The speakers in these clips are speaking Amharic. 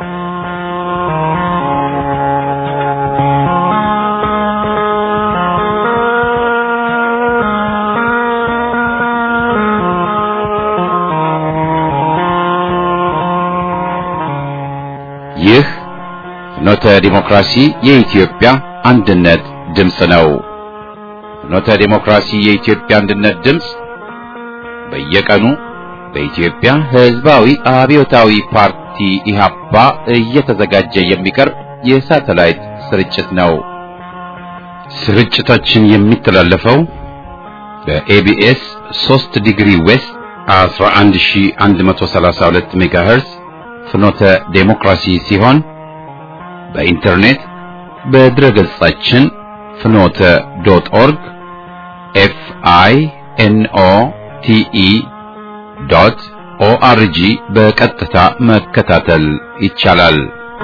ይህ ፍኖተ ዲሞክራሲ የኢትዮጵያ አንድነት ድምፅ ነው። ፍኖተ ዲሞክራሲ የኢትዮጵያ አንድነት ድምፅ በየቀኑ በኢትዮጵያ ሕዝባዊ አብዮታዊ ፓርቲ ኢህአፓ እየተዘጋጀ የሚቀርብ የሳተላይት ስርጭት ነው። ስርጭታችን የሚተላለፈው በኤቢኤስ 3 ዲግሪ ዌስት 11132 ሜጋሄርዝ ፍኖተ ዴሞክራሲ ሲሆን በኢንተርኔት በድረ ገጻችን ፍኖተ ዶት ኦርግ ኤፍ አይ ኤን ኦ ቲ ኢ ዶት ኦአርጂ በቀጥታ መከታተል ይቻላል።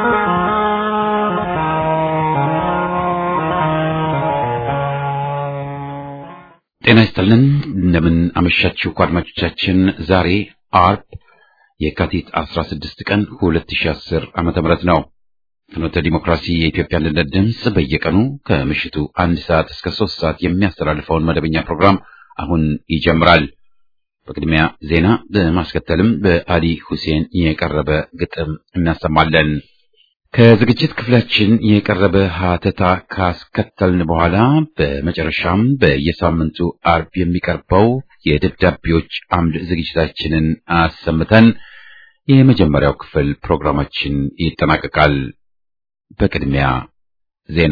ጤና ይስጥልን። እንደምን አመሻችሁ አድማጮቻችን። ዛሬ አርብ የካቲት 16 ቀን 2010 ዓመተ ምህረት ነው። ፍኖተ ዲሞክራሲ የኢትዮጵያ አንድነት ድምፅ በየቀኑ ከምሽቱ አንድ ሰዓት እስከ ሶስት ሰዓት የሚያስተላልፈውን መደበኛ ፕሮግራም አሁን ይጀምራል። በቅድሚያ ዜና በማስከተልም በአሊ ሁሴን የቀረበ ግጥም እናሰማለን። ከዝግጅት ክፍላችን የቀረበ ሀተታ ካስከተልን በኋላ በመጨረሻም በየሳምንቱ አርብ የሚቀርበው የደብዳቤዎች አምድ ዝግጅታችንን አሰምተን የመጀመሪያው ክፍል ፕሮግራማችን ይጠናቀቃል። በቅድሚያ ዜና።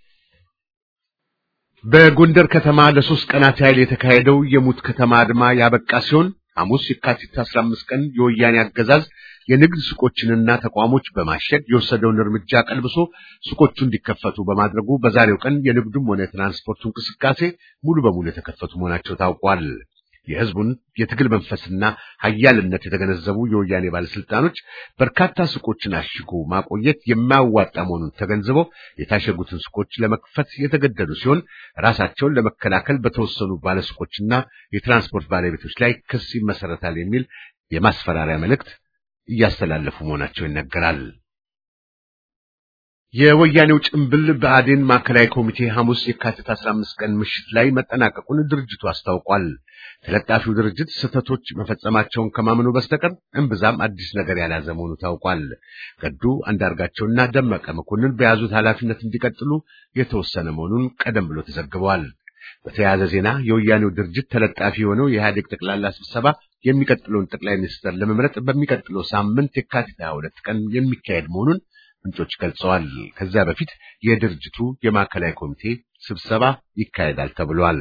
በጎንደር ከተማ ለሶስት ቀናት ያህል የተካሄደው የሙት ከተማ አድማ ያበቃ ሲሆን ሐሙስ የካቲት 15 ቀን የወያኔ አገዛዝ የንግድ ሱቆችንና ተቋሞች በማሸግ የወሰደውን እርምጃ ቀልብሶ ሱቆቹ እንዲከፈቱ በማድረጉ በዛሬው ቀን የንግዱም ሆነ የትራንስፖርቱ እንቅስቃሴ ሙሉ በሙሉ የተከፈቱ መሆናቸው ታውቋል። የሕዝቡን የትግል መንፈስና ኃያልነት የተገነዘቡ የወያኔ ባለስልጣኖች በርካታ ሱቆችን አሽጎ ማቆየት የማያዋጣ መሆኑን ተገንዝበው የታሸጉትን ሱቆች ለመክፈት የተገደዱ ሲሆን ራሳቸውን ለመከላከል በተወሰኑ ባለሱቆችና የትራንስፖርት ባለቤቶች ላይ ክስ ይመሰረታል የሚል የማስፈራሪያ መልእክት እያስተላለፉ መሆናቸው ይነገራል። የወያኔው ጭምብል ብአዴን ማዕከላዊ ኮሚቴ ሐሙስ የካቲት 15 ቀን ምሽት ላይ መጠናቀቁን ድርጅቱ አስታውቋል። ተለጣፊው ድርጅት ስህተቶች መፈጸማቸውን ከማመኑ በስተቀር እምብዛም አዲስ ነገር ያልያዘ መሆኑ ታውቋል። ገዱ አንዳርጋቸውና ደመቀ መኮንን በያዙት ኃላፊነት እንዲቀጥሉ የተወሰነ መሆኑን ቀደም ብሎ ተዘግበዋል። በተያያዘ ዜና የወያኔው ድርጅት ተለጣፊ የሆነው የኢህአዴግ ጠቅላላ ስብሰባ የሚቀጥለውን ጠቅላይ ሚኒስትር ለመምረጥ በሚቀጥለው ሳምንት የካቲት 22 ቀን የሚካሄድ መሆኑን ምንጮች ገልጸዋል። ከዚያ በፊት የድርጅቱ የማዕከላዊ ኮሚቴ ስብሰባ ይካሄዳል ተብሏል።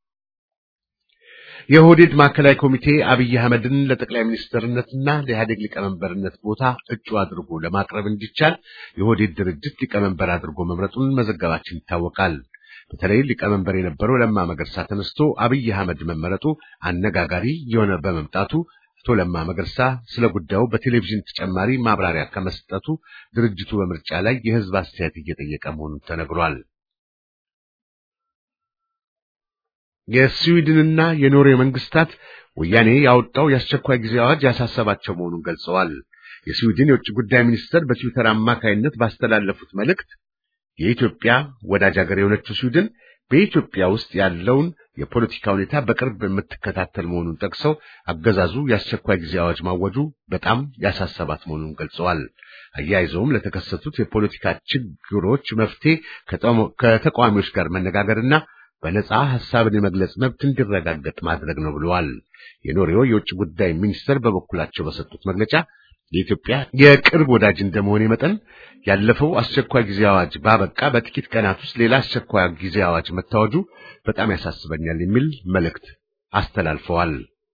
የኦህዴድ ማዕከላዊ ኮሚቴ አብይ አህመድን ለጠቅላይ ሚኒስትርነትና ለኢህአዴግ ሊቀመንበርነት ቦታ እጩ አድርጎ ለማቅረብ እንዲቻል የኦህዴድ ድርጅት ሊቀመንበር አድርጎ መምረጡን መዘገባችን ይታወቃል። በተለይ ሊቀመንበር የነበረው ለማ መገርሳ ተነስቶ አብይ አህመድ መመረጡ አነጋጋሪ የሆነ በመምጣቱ አቶ ለማ መገርሳ ስለ ጉዳዩ በቴሌቪዥን ተጨማሪ ማብራሪያ ከመስጠቱ ድርጅቱ በምርጫ ላይ የህዝብ አስተያየት እየጠየቀ መሆኑን ተነግሯል። የስዊድንና የኖርዌይ መንግስታት ወያኔ ያወጣው የአስቸኳይ ጊዜ አዋጅ ያሳሰባቸው መሆኑን ገልጸዋል። የስዊድን የውጭ ጉዳይ ሚኒስትር በትዊተር አማካይነት ባስተላለፉት መልእክት የኢትዮጵያ ወዳጅ ሀገር የሆነችው ስዊድን በኢትዮጵያ ውስጥ ያለውን የፖለቲካ ሁኔታ በቅርብ የምትከታተል መሆኑን ጠቅሰው አገዛዙ የአስቸኳይ ጊዜ አዋጅ ማወጁ በጣም ያሳሰባት መሆኑን ገልጸዋል። አያይዘውም ለተከሰቱት የፖለቲካ ችግሮች መፍትሄ ከተቃዋሚዎች ጋር መነጋገርና በነጻ ሐሳብን የመግለጽ መብት እንዲረጋገጥ ማድረግ ነው ብለዋል። የኖርዌይ የውጭ ጉዳይ ሚኒስትር በበኩላቸው በሰጡት መግለጫ የኢትዮጵያ የቅርብ ወዳጅ እንደመሆኔ መጠን ያለፈው አስቸኳይ ጊዜ አዋጅ ባበቃ በጥቂት ቀናት ውስጥ ሌላ አስቸኳይ ጊዜ አዋጅ መታወጁ በጣም ያሳስበኛል የሚል መልእክት አስተላልፈዋል።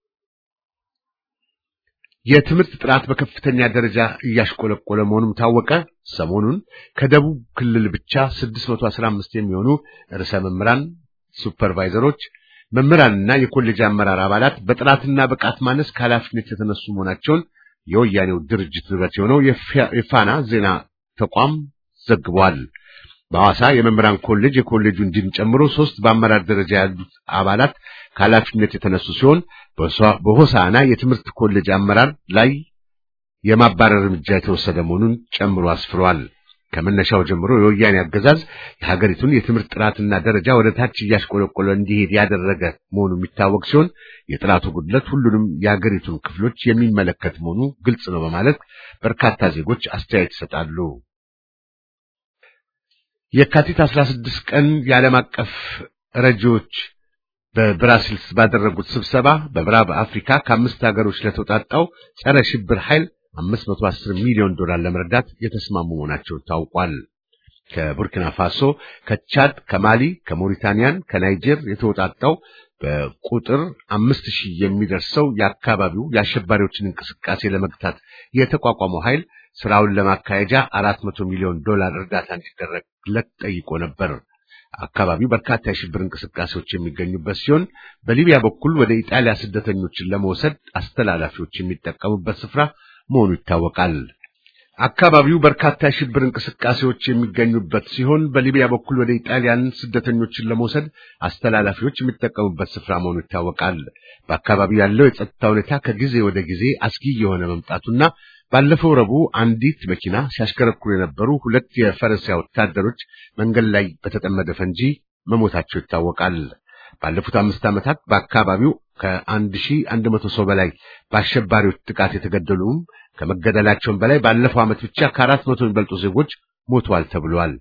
የትምህርት ጥራት በከፍተኛ ደረጃ እያሽቆለቆለ መሆኑም ታወቀ። ሰሞኑን ከደቡብ ክልል ብቻ 615 የሚሆኑ ርዕሰ መምህራን፣ ሱፐርቫይዘሮች፣ መምህራንና የኮሌጅ አመራር አባላት በጥራትና ብቃት ማነስ ከኃላፊነት የተነሱ መሆናቸውን የወያኔው ድርጅት ንብረት የሆነው የፋና ዜና ተቋም ዘግቧል። በሐዋሳ የመምህራን ኮሌጅ የኮሌጁን ዲን ጨምሮ ሶስት በአመራር ደረጃ ያሉት አባላት ከኃላፊነት የተነሱ ሲሆን በሆሳና የትምህርት ኮሌጅ አመራር ላይ የማባረር እርምጃ የተወሰደ መሆኑን ጨምሮ አስፍሯል። ከመነሻው ጀምሮ የወያኔ አገዛዝ የሀገሪቱን የትምህርት ጥራትና ደረጃ ወደ ታች እያሽቆለቆለ እንዲሄድ ያደረገ መሆኑ የሚታወቅ ሲሆን የጥራቱ ጉድለት ሁሉንም የሀገሪቱን ክፍሎች የሚመለከት መሆኑ ግልጽ ነው በማለት በርካታ ዜጎች አስተያየት ይሰጣሉ። የካቲት 16 ቀን የዓለም አቀፍ ረጂዎች በብራሲልስ ባደረጉት ስብሰባ በምዕራብ አፍሪካ ከአምስት ሀገሮች ለተውጣጣው ጸረ ሽብር ኃይል 510 ሚሊዮን ዶላር ለመርዳት የተስማሙ መሆናቸው ታውቋል። ከቡርኪና ፋሶ፣ ከቻድ፣ ከማሊ፣ ከሞሪታኒያን፣ ከናይጀር የተውጣጣው በቁጥር አምስት ሺህ የሚደርሰው የአካባቢው የአሸባሪዎችን እንቅስቃሴ ለመግታት የተቋቋመው ኃይል ስራውን ለማካሄጃ አራት መቶ ሚሊዮን ዶላር እርዳታ እንዲደረግለት ጠይቆ ነበር። አካባቢው በርካታ የሽብር እንቅስቃሴዎች የሚገኙበት ሲሆን በሊቢያ በኩል ወደ ኢጣሊያ ስደተኞችን ለመውሰድ አስተላላፊዎች የሚጠቀሙበት ስፍራ መሆኑ ይታወቃል። አካባቢው በርካታ የሽብር እንቅስቃሴዎች የሚገኙበት ሲሆን በሊቢያ በኩል ወደ ኢጣሊያን ስደተኞችን ለመውሰድ አስተላላፊዎች የሚጠቀሙበት ስፍራ መሆኑ ይታወቃል። በአካባቢው ያለው የጸጥታ ሁኔታ ከጊዜ ወደ ጊዜ አስጊ የሆነ መምጣቱና ባለፈው ረቡዕ አንዲት መኪና ሲያሽከረክሩ የነበሩ ሁለት የፈረንሳይ ወታደሮች መንገድ ላይ በተጠመደ ፈንጂ መሞታቸው ይታወቃል። ባለፉት አምስት ዓመታት በአካባቢው ከአንድ ሺህ አንድ መቶ ሰው በላይ በአሸባሪዎች ጥቃት የተገደሉም ከመገደላቸውም በላይ ባለፈው ዓመት ብቻ ከአራት መቶ የሚበልጡ ዜጎች ሞተዋል ተብሏል።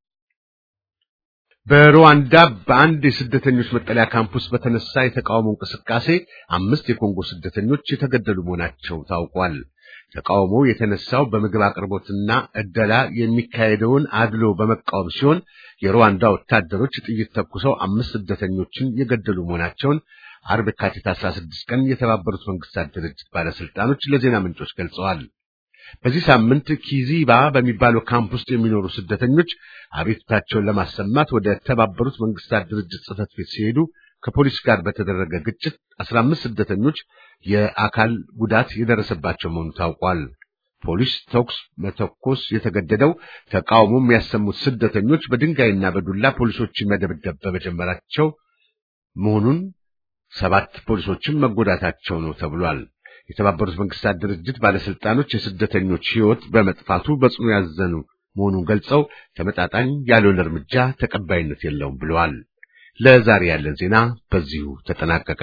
በሩዋንዳ በአንድ የስደተኞች መጠለያ ካምፕስ በተነሳ የተቃውሞ እንቅስቃሴ አምስት የኮንጎ ስደተኞች የተገደሉ መሆናቸው ታውቋል። ተቃውሞው የተነሳው በምግብ አቅርቦትና ዕደላ የሚካሄደውን አድሎ በመቃወም ሲሆን የሩዋንዳ ወታደሮች ጥይት ተኩሰው አምስት ስደተኞችን የገደሉ መሆናቸውን አርብ የካቲት 16 ቀን የተባበሩት መንግስታት ድርጅት ባለስልጣኖች ለዜና ምንጮች ገልጸዋል። በዚህ ሳምንት ኪዚባ በሚባለው ካምፕ ውስጥ የሚኖሩ ስደተኞች አቤቱታቸውን ለማሰማት ወደ ተባበሩት መንግስታት ድርጅት ጽሕፈት ቤት ሲሄዱ ከፖሊስ ጋር በተደረገ ግጭት 15 ስደተኞች የአካል ጉዳት የደረሰባቸው መሆኑ ታውቋል። ፖሊስ ተኩስ መተኮስ የተገደደው ተቃውሞ የሚያሰሙት ስደተኞች በድንጋይና በዱላ ፖሊሶችን መደብደብ በመጀመራቸው መሆኑን ሰባት ፖሊሶችም መጎዳታቸው ነው ተብሏል። የተባበሩት መንግስታት ድርጅት ባለስልጣኖች የስደተኞች ሕይወት በመጥፋቱ በጽኑ ያዘኑ መሆኑን ገልጸው ተመጣጣኝ ያልሆነ እርምጃ ተቀባይነት የለውም ብለዋል። ለዛሬ ያለን ዜና በዚሁ ተጠናቀቀ።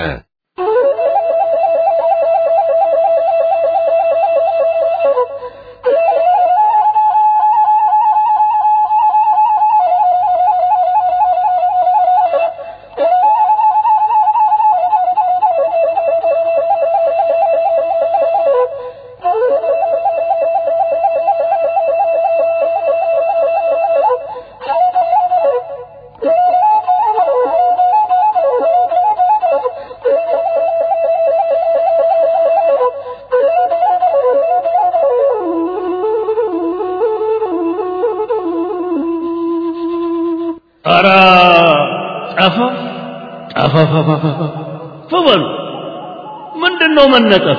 ኧረ ጠፋ ጠፋ በሉ ምንድን ነው መነጠፉ?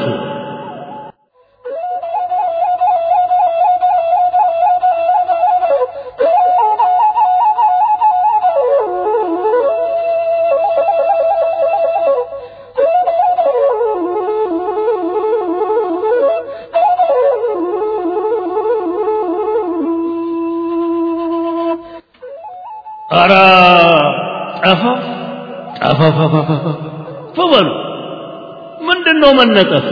ኧረ ጠፋ ጠፋ በሉ ምንድን ነው መነጠፉ?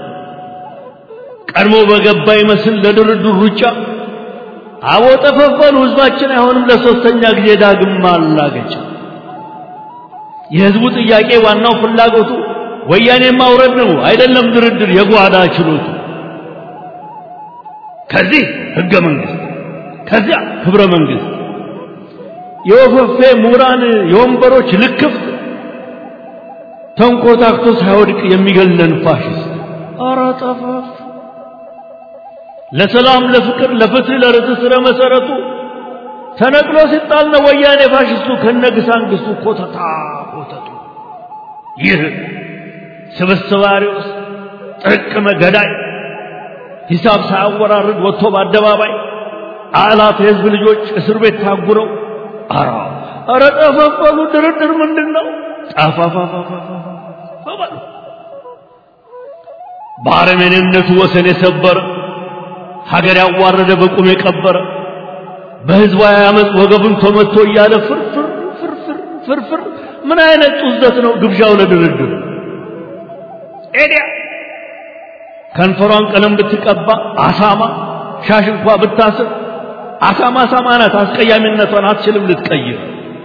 ቀድሞ በገባ ይመስል ለድርድር ሩጫ አቦ ጠፈፈሉ ህዝባችን አይሆንም ለሶስተኛ ጊዜ ዳግም ማላገጫ የህዝቡ ጥያቄ ዋናው ፍላጎቱ ወያኔ ማውረድ ነው አይደለም ድርድር የጓዳ ችሎቱ ከዚህ ህገ መንግስት ከዚያ ክብረ መንግስት የወፈፌ ምሁራን የወንበሮች ልክፍት ተንኮታክቶ ሳይወድቅ የሚገለን ፋሽስት ኧረ ጠፋፍ ለሰላም ለፍቅር ለፍትህ ለርትዕ ስረ መሰረቱ ተነቅሎ ሲጣል ነው ወያኔ ፋሽስቱ ከነግሳንግስቱ ኮተታ ኮተቱ ይህ ስብስብ አሪዎስ ጥርቅመ ገዳይ ሂሳብ ሳያወራርድ ወጥቶ በአደባባይ አላፍ የህዝብ ልጆች እስር ቤት ታጉረው ኧረ ኧረ ጠፈፈሉ ድርድር ምንድን ነው ጠፋፋፋፋ በአረመኔነቱ ወሰን የሰበረ ሀገር ያዋረደ በቁም የቀበረ በህዝባዊ አመፅ ወገቡን ተመቶ እያለ ፍርፍር ፍርፍር ፍርፍር ምን አይነት ጡዘት ነው ግብዣው ለድርድር ኤዲያ ከንፈሯን ቀለም ብትቀባ አሳማ ሻሽ እንኳ ብታስር አሳማ አሳማ ናት አስቀያሚነቷን አትችልም ልትቀይር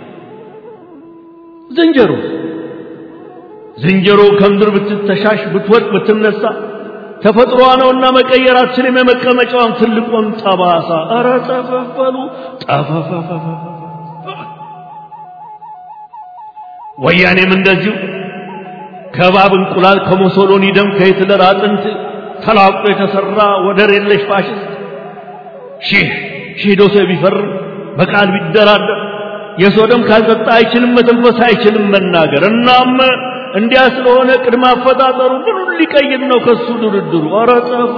ዝንጀሮ ዝንጀሮ ከምድር ብትተሻሽ ብትወድቅ ብትነሳ ተፈጥሮዋ ነውና መቀየር አትችልም የመቀመጫዋን ትልቁን ጠባሳ ኧረ ጠፈፈሉ ጠፈፈፈፈ ወያኔም እንደዚሁ ከባብ እንቁላል ከሞሶሎኒ ደም ከሂትለር አጥንት ተላቆ የተሰራ ወደር የለሽ ፋሽስት ሺህ ሺህ ዶሴ ቢፈርም በቃል ቢደራደር የሰው ደም ካልጠጣ አይችልም መተንፈስ አይችልም መናገር እናም እንዲያ ስለሆነ ቅድመ አፈጣጠሩ ምኑን ሊቀይር ነው ከሱ ድርድሩ ኧረ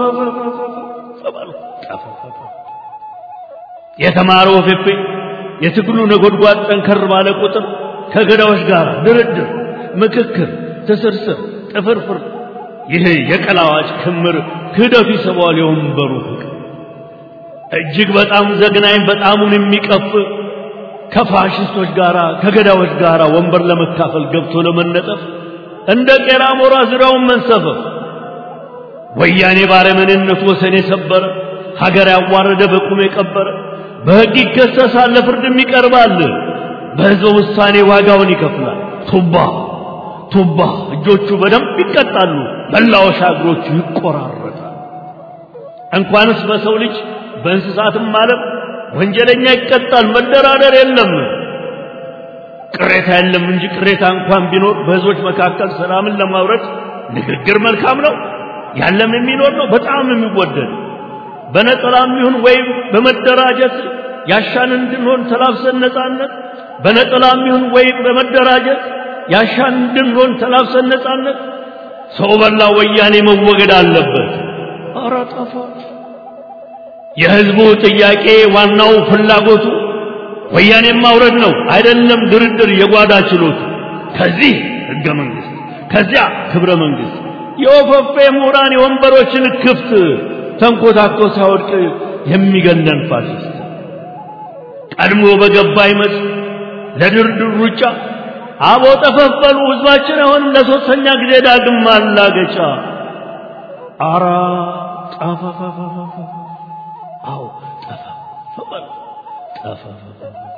የተማረው ፌፌ የትግሉ ነጎድጓድ ጠንከር ባለ ቁጥር ከገዳዎች ጋር ድርድር ምክክር ትስርስር ጥፍርፍር ይህ የቀላዋጭ ክምር ክህደቱ ይስበዋል የወንበሩ ፍቅር እጅግ በጣም ዘግናኝ በጣሙን የሚቀፍ ከፋሽስቶች ጋር ከገዳዎች ጋር ወንበር ለመካፈል ገብቶ ለመነጠፍ እንደ ቄራ ሞራ ዙሪያውን መንሰፈፍ ወያኔ ባረመኔነቱ ወሰን የሰበረ ሀገር ያዋረደ በቁም የቀበረ በሕግ ይከሰሳል ለፍርድም ይቀርባል በሕዝበ ውሳኔ ዋጋውን ይከፍላል ቱባ ቱባ እጆቹ በደንብ ይቀጣሉ መላወሻ እግሮቹ ይቆራረጣል እንኳንስ በሰው ልጅ በእንስሳትም ማለት ወንጀለኛ ይቀጣል መደራደር የለም ቅሬታ የለም እንጂ ቅሬታ እንኳን ቢኖር በህዝቦች መካከል ሰላምን ለማውረድ ንግግር መልካም ነው ያለም የሚኖር ነው በጣም የሚወደድ በነጠላም ይሁን ወይም በመደራጀት ያሻን እንድንሆን ተላብሰን ነጻነት በነጠላም ይሁን ወይም በመደራጀት ያሻን እንድንሆን ተላብሰን ነጻነት ሰው በላ ወያኔ መወገድ አለበት ኧረ ጠፋ የህዝቡ ጥያቄ ዋናው ፍላጎቱ ወያኔን ማውረድ ነው አይደለም ድርድር የጓዳ ችሎቱ ከዚህ ህገ መንግስት ከዚያ ክብረ መንግስት የወፈፌ ምሁራን የወንበሮችን ክፍት ተንኮታኮ ሳይወድቅ የሚገለን ፋሽስት ቀድሞ በገባ ይመጽ ለድርድር ሩጫ አቦ ጠፈፈሉ ህዝባችን አሁን ለሶስተኛ ጊዜ ዳግም ማላገጫ አራ ጠፈፈፈፈ አዎ ጠፈፈፈ ጠፈፈፈ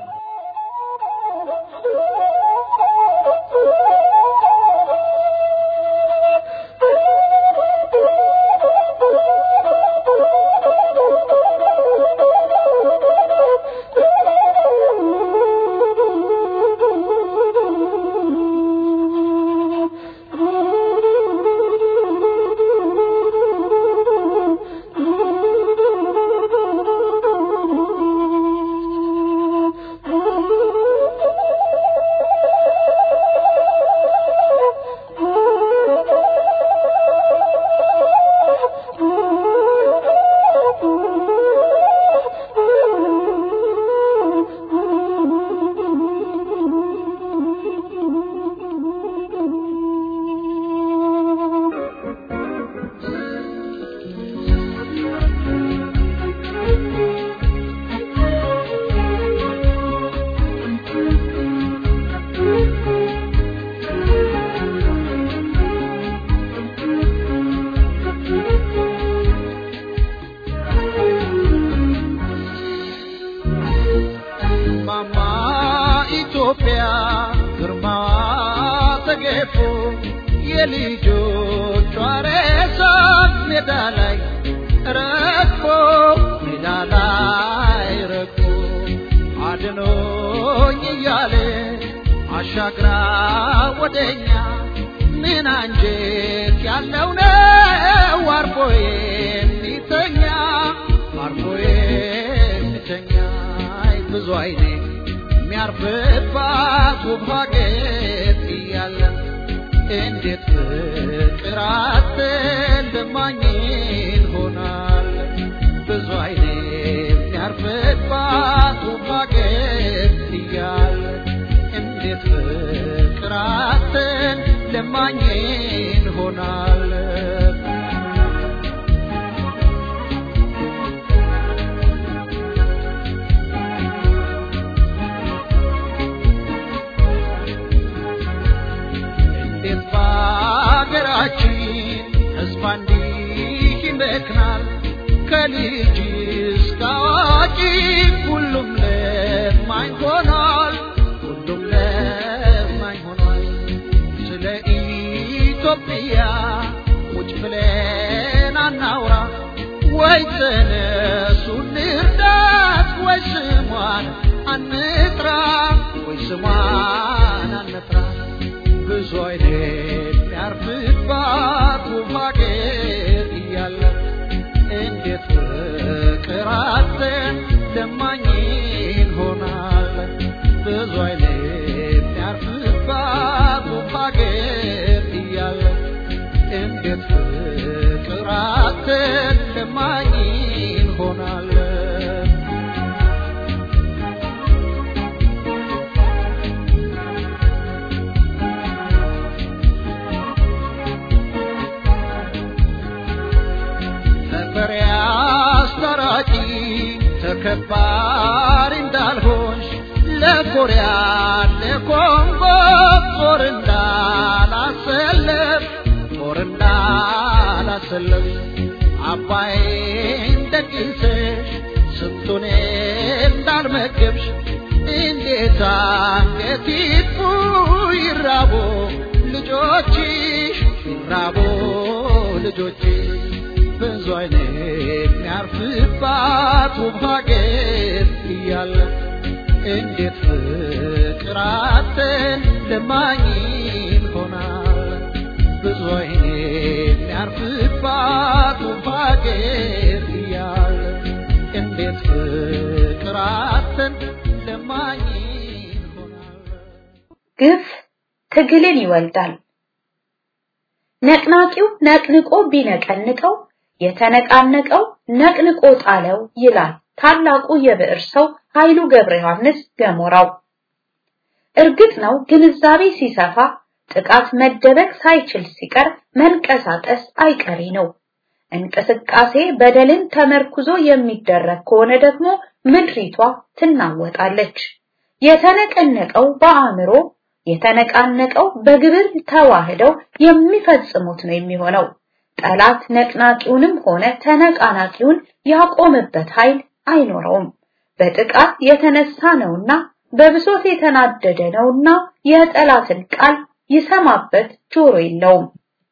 ማማ ኢትዮጵያ ግርማዋ ተገፎ የልጆቿ ሬሳ ሜዳ ላይ ረግፎ ሜዳ ላይ ረግፎ አድኖኝ እያለ አሻግራ ወደኛ ምን አንጀት ያለው ነው አርፎ የሚተኛ አርፎ የሚተኛ አይ ብዙ አይኔ የሚያርፍባት ውብ ሀገር እያለን እንዴት ፍቅር አጥተን ለማኝን ሆናል ብዙ አይኔ የሚያርፍባት ውብ ሀገር እያለን እንዴት ፍቅር አጥተን ለማኝን ሆናል ከልጅ እስከ አዋቂ ሁሉም ለማኝ ሆኗል ሁሉም ለማኝ ሆኗል ስለ ኢትዮጵያ ቁጭ ብለን አናውራ ወይ ተነሱ እንርዳት ወይ ስሟን አንጥራ ወይ ስሟን አንጥራ ብዙ አይነት ያርፍባት ውብ ሀገር እያለ እንዴት ፍቅር አጥተን ለማኝ እንሆናለን ብዙ አይነት ያርፍባት ውብ ሀገር እያለ እንዴት ፍቅር አጥተን ለማኝ እንሆናለን ነበር አስታራቂ ተከባሪ እንዳልሆንሽ ለኮሪያ ለኮንጎ ጦር እንዳላሰለፍ ጦር እንዳላሰለፍ አባይን ደግሰሽ ስንቱን እንዳልመገብሽ እንዴት አንገት ይጥፉ ይራቦ ልጆችሽ ይራቦ ልጆችሽ ብዙ አይነት የሚያርፍባት ውብ ሀገር እያለ እንዴት ፍቅር አጥተን ለማኝ እንሆናለን ብዙ አይነት የሚያርፍባት ውብ ሀገር እያለ እንዴት ፍቅር አጥተን ለማኝ እንሆናለን ግፍ ትግልን ይወልዳል። ነቅናቂው ነቅንቆ ቢነቀንቀው የተነቃነቀው ነቅንቆ ጣለው ይላል ታላቁ የብዕር ሰው ኃይሉ ገብረ ዮሐንስ ገሞራው። እርግጥ ነው ግንዛቤ ሲሰፋ ጥቃት መደበቅ ሳይችል ሲቀር መንቀሳቀስ አይቀሬ ነው። እንቅስቃሴ በደልን ተመርኩዞ የሚደረግ ከሆነ ደግሞ ምድሪቷ ትናወጣለች። የተነቀነቀው በአእምሮ የተነቃነቀው በግብር ተዋህደው የሚፈጽሙት ነው የሚሆነው። ጠላት ነቅናቂውንም ሆነ ተነቃናቂውን ያቆምበት ኃይል አይኖረውም። በጥቃት የተነሳ ነውና በብሶት የተናደደ ነውና የጠላትን ቃል ይሰማበት ጆሮ የለውም።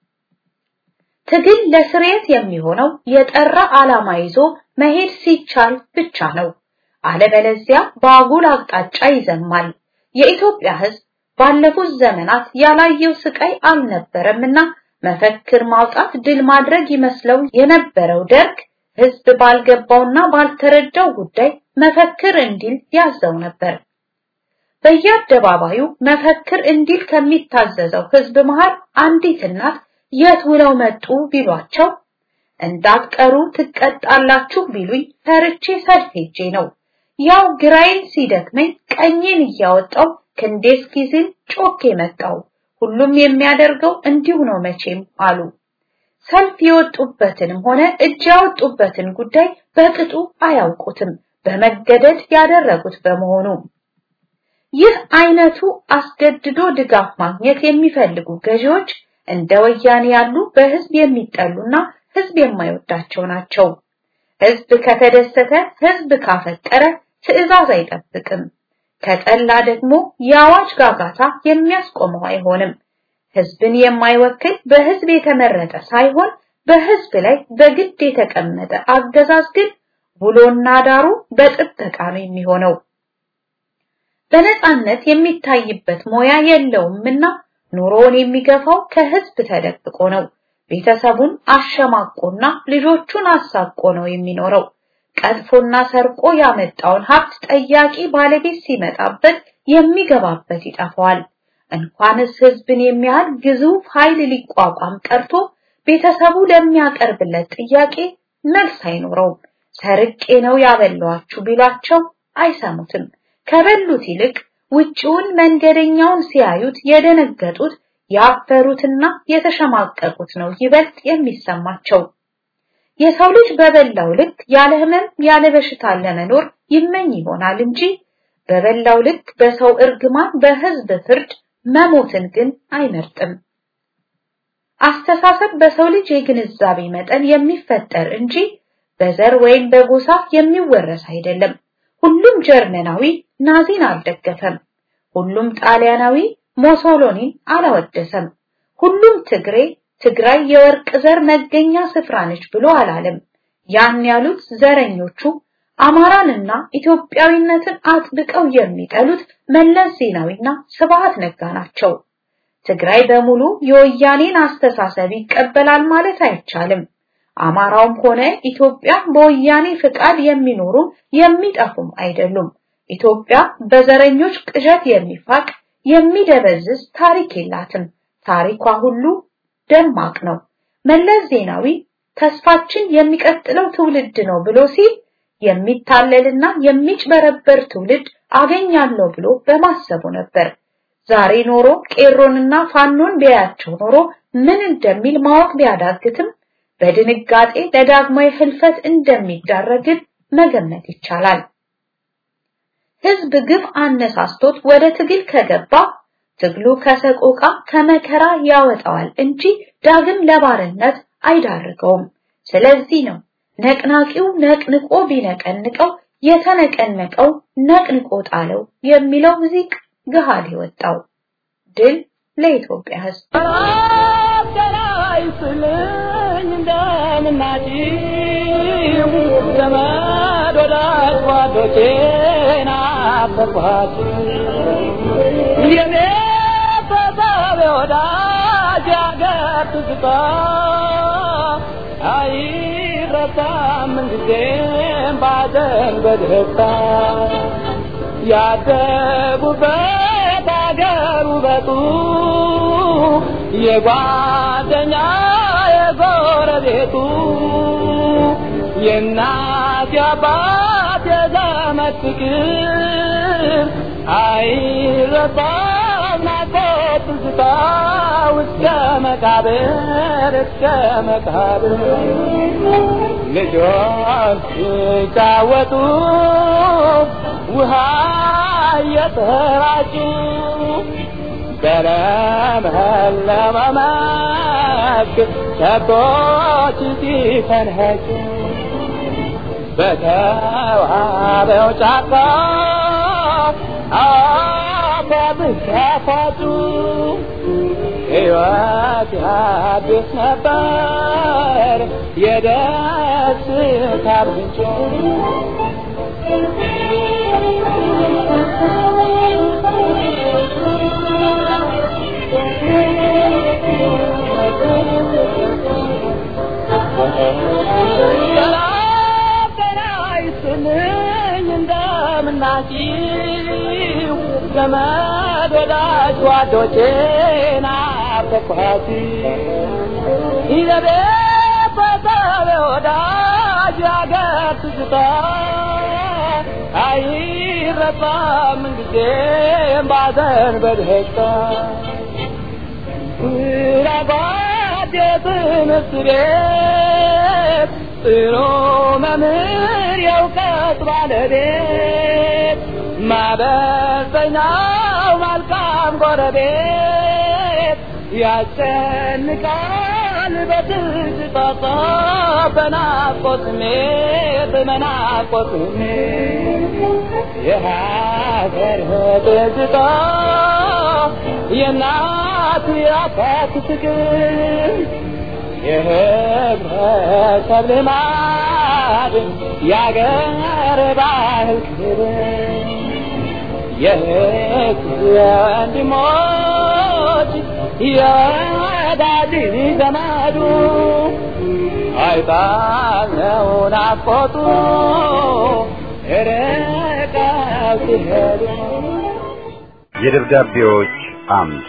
ትግል ለስርየት የሚሆነው የጠራ ዓላማ ይዞ መሄድ ሲቻል ብቻ ነው። አለበለዚያ በአጉል አቅጣጫ ይዘማል። የኢትዮጵያ ሕዝብ ባለፉት ዘመናት ያላየው ስቃይ አልነበረምና መፈክር ማውጣት ድል ማድረግ ይመስለው የነበረው ደርግ ህዝብ ባልገባውና ባልተረዳው ጉዳይ መፈክር እንዲል ያዘው ነበር። በየአደባባዩ መፈክር እንዲል ከሚታዘዘው ህዝብ መሃል አንዲት እናት የት ውለው መጡ ቢሏቸው እንዳትቀሩ ትቀጣላችሁ ቢሉኝ ፈርቼ ሰልፍ ሄጄ ነው። ያው ግራዬን ሲደክመኝ ቀኜን እያወጣው ክንዴ እስኪዝል ጮኬ መጣው። ሁሉም የሚያደርገው እንዲሁ ነው መቼም አሉ። ሰልፍ የወጡበትንም ሆነ እጅ ያወጡበትን ጉዳይ በቅጡ አያውቁትም፣ በመገደድ ያደረጉት በመሆኑ። ይህ አይነቱ አስገድዶ ድጋፍ ማግኘት የሚፈልጉ ገዢዎች እንደ ወያኔ ያሉ በህዝብ የሚጠሉና ህዝብ የማይወዳቸው ናቸው። ህዝብ ከተደሰተ፣ ህዝብ ካፈቀረ ትዕዛዝ አይጠብቅም። ከጠላ ደግሞ የአዋጅ ጋጋታ የሚያስቆመው አይሆንም። ህዝብን የማይወክል በህዝብ የተመረጠ ሳይሆን በህዝብ ላይ በግድ የተቀመጠ አገዛዝ ግን ውሎና ዳሩ በጥበቃ ነው የሚሆነው። በነጻነት የሚታይበት ሞያ የለውምና ኑሮውን የሚገፋው ከህዝብ ተደብቆ ነው። ቤተሰቡን አሸማቆና ልጆቹን አሳቆ ነው የሚኖረው። ቀጥፎና ሰርቆ ያመጣውን ሀብት ጠያቂ ባለቤት ሲመጣበት የሚገባበት ይጠፋዋል። እንኳንስ ህዝብን የሚያህል ግዙፍ ኃይል ሊቋቋም ቀርቶ ቤተሰቡ ለሚያቀርብለት ጥያቄ መልስ አይኖረውም። ሰርቄ ነው ያበላዋችሁ ቢሏቸው አይሰሙትም። ከበሉት ይልቅ ውጪውን መንገደኛውን ሲያዩት የደነገጡት ያፈሩትና የተሸማቀቁት ነው ይበልጥ የሚሰማቸው። የሰው ልጅ በበላው ልክ ያለ ህመም ያለ በሽታ ለመኖር ይመኝ ይሆናል እንጂ በበላው ልክ በሰው እርግማን በህዝብ ፍርድ መሞትን ግን አይመርጥም። አስተሳሰብ በሰው ልጅ የግንዛቤ መጠን የሚፈጠር እንጂ በዘር ወይም በጎሳ የሚወረስ አይደለም። ሁሉም ጀርመናዊ ናዚን አልደገፈም። ሁሉም ጣሊያናዊ ሞሶሎኒን አላወደሰም። ሁሉም ትግሬ ትግራይ የወርቅ ዘር መገኛ ስፍራ ነች ብሎ አላለም። ያን ያሉት ዘረኞቹ አማራንና ኢትዮጵያዊነትን አጥብቀው የሚጠሉት መለስ ዜናዊና ስብሃት ነጋ ናቸው። ትግራይ በሙሉ የወያኔን አስተሳሰብ ይቀበላል ማለት አይቻልም። አማራውም ሆነ ኢትዮጵያ በወያኔ ፍቃድ የሚኖሩም የሚጠፉም አይደሉም። ኢትዮጵያ በዘረኞች ቅዠት የሚፋቅ የሚደበዝዝ ታሪክ የላትም። ታሪኳ ሁሉ ደማቅ ነው። መለስ ዜናዊ ተስፋችን የሚቀጥለው ትውልድ ነው ብሎ ሲል የሚታለልና የሚጭበረበር ትውልድ አገኛለሁ ብሎ በማሰቡ ነበር። ዛሬ ኖሮ ቄሮንና ፋኖን ቢያያቸው ኖሮ ምን እንደሚል ማወቅ ቢያዳግትም በድንጋጤ ለዳግማዊ ህልፈት እንደሚዳረግን መገመት ይቻላል። ህዝብ ግፍ አነሳስቶት ወደ ትግል ከገባ ትግሉ ከሰቆቃ ከመከራ ያወጣዋል እንጂ ዳግም ለባርነት አይዳርገውም። ስለዚህ ነው ነቅናቂው ነቅንቆ ቢነቀንቀው የተነቀነቀው ነቅንቆ ጣለው የሚለው ሙዚቅ ገሃድ የወጣው። ድል ለኢትዮጵያ ህዝብ። ይስልኝ እንደምናጭው ዘመድ ወዳጅ ጓዶቼን አፈርኳት የኔ ተሳቢ ወዳጅ አገር ትዝታ አይረሳም ምንጊዜም ባዘን በደስታ ያደጉበት አገር ውበቱ የጓደኛ የጎረቤቱ የእናት የአባት የዘመድ ፍቅር አይረሳም ናፍቆት ትዝታ እስከ መቃብር እስከ መቃብር ልጆች ሲጫወቱ ውሃ እየተራጩ በለመለመ መስክ ከብቶች ሲፈንኸጩ በተዋበው ጫካ አባብስ ያፋጩ ሕይወት ያድስ ነበር የደስታ ምንጭ ሰላም ጤና ይስጥልኝ እንደምናችሁ ዘመድ ወዳጅ ጓዶቼ ናፈቅኋት ይዘቤ በሰብ ወዳጅ አገር ትዝታ አይረሳም ምንጊዜም ባዘን በደስታ ስራባት የትምህርት ቤት ጥሩ መምህር የእውቀት ባለቤት ማበሰኛው መልካም ጎረቤት ያስጨንቃል በትዝታ በናፍቆት ስሜት በናፍቆት ስሜት የሀገር ትዝታ የእናት የአባት ፍቅር የህብረተሰብ ልማድ የአገር ባህል ክብር የህዝብ ወንድሞች የወዳጅ ዘመዱ አይጣለው ናፍቆቱ ርቀው ሲሄዱ የደብዳቤዎች አምድ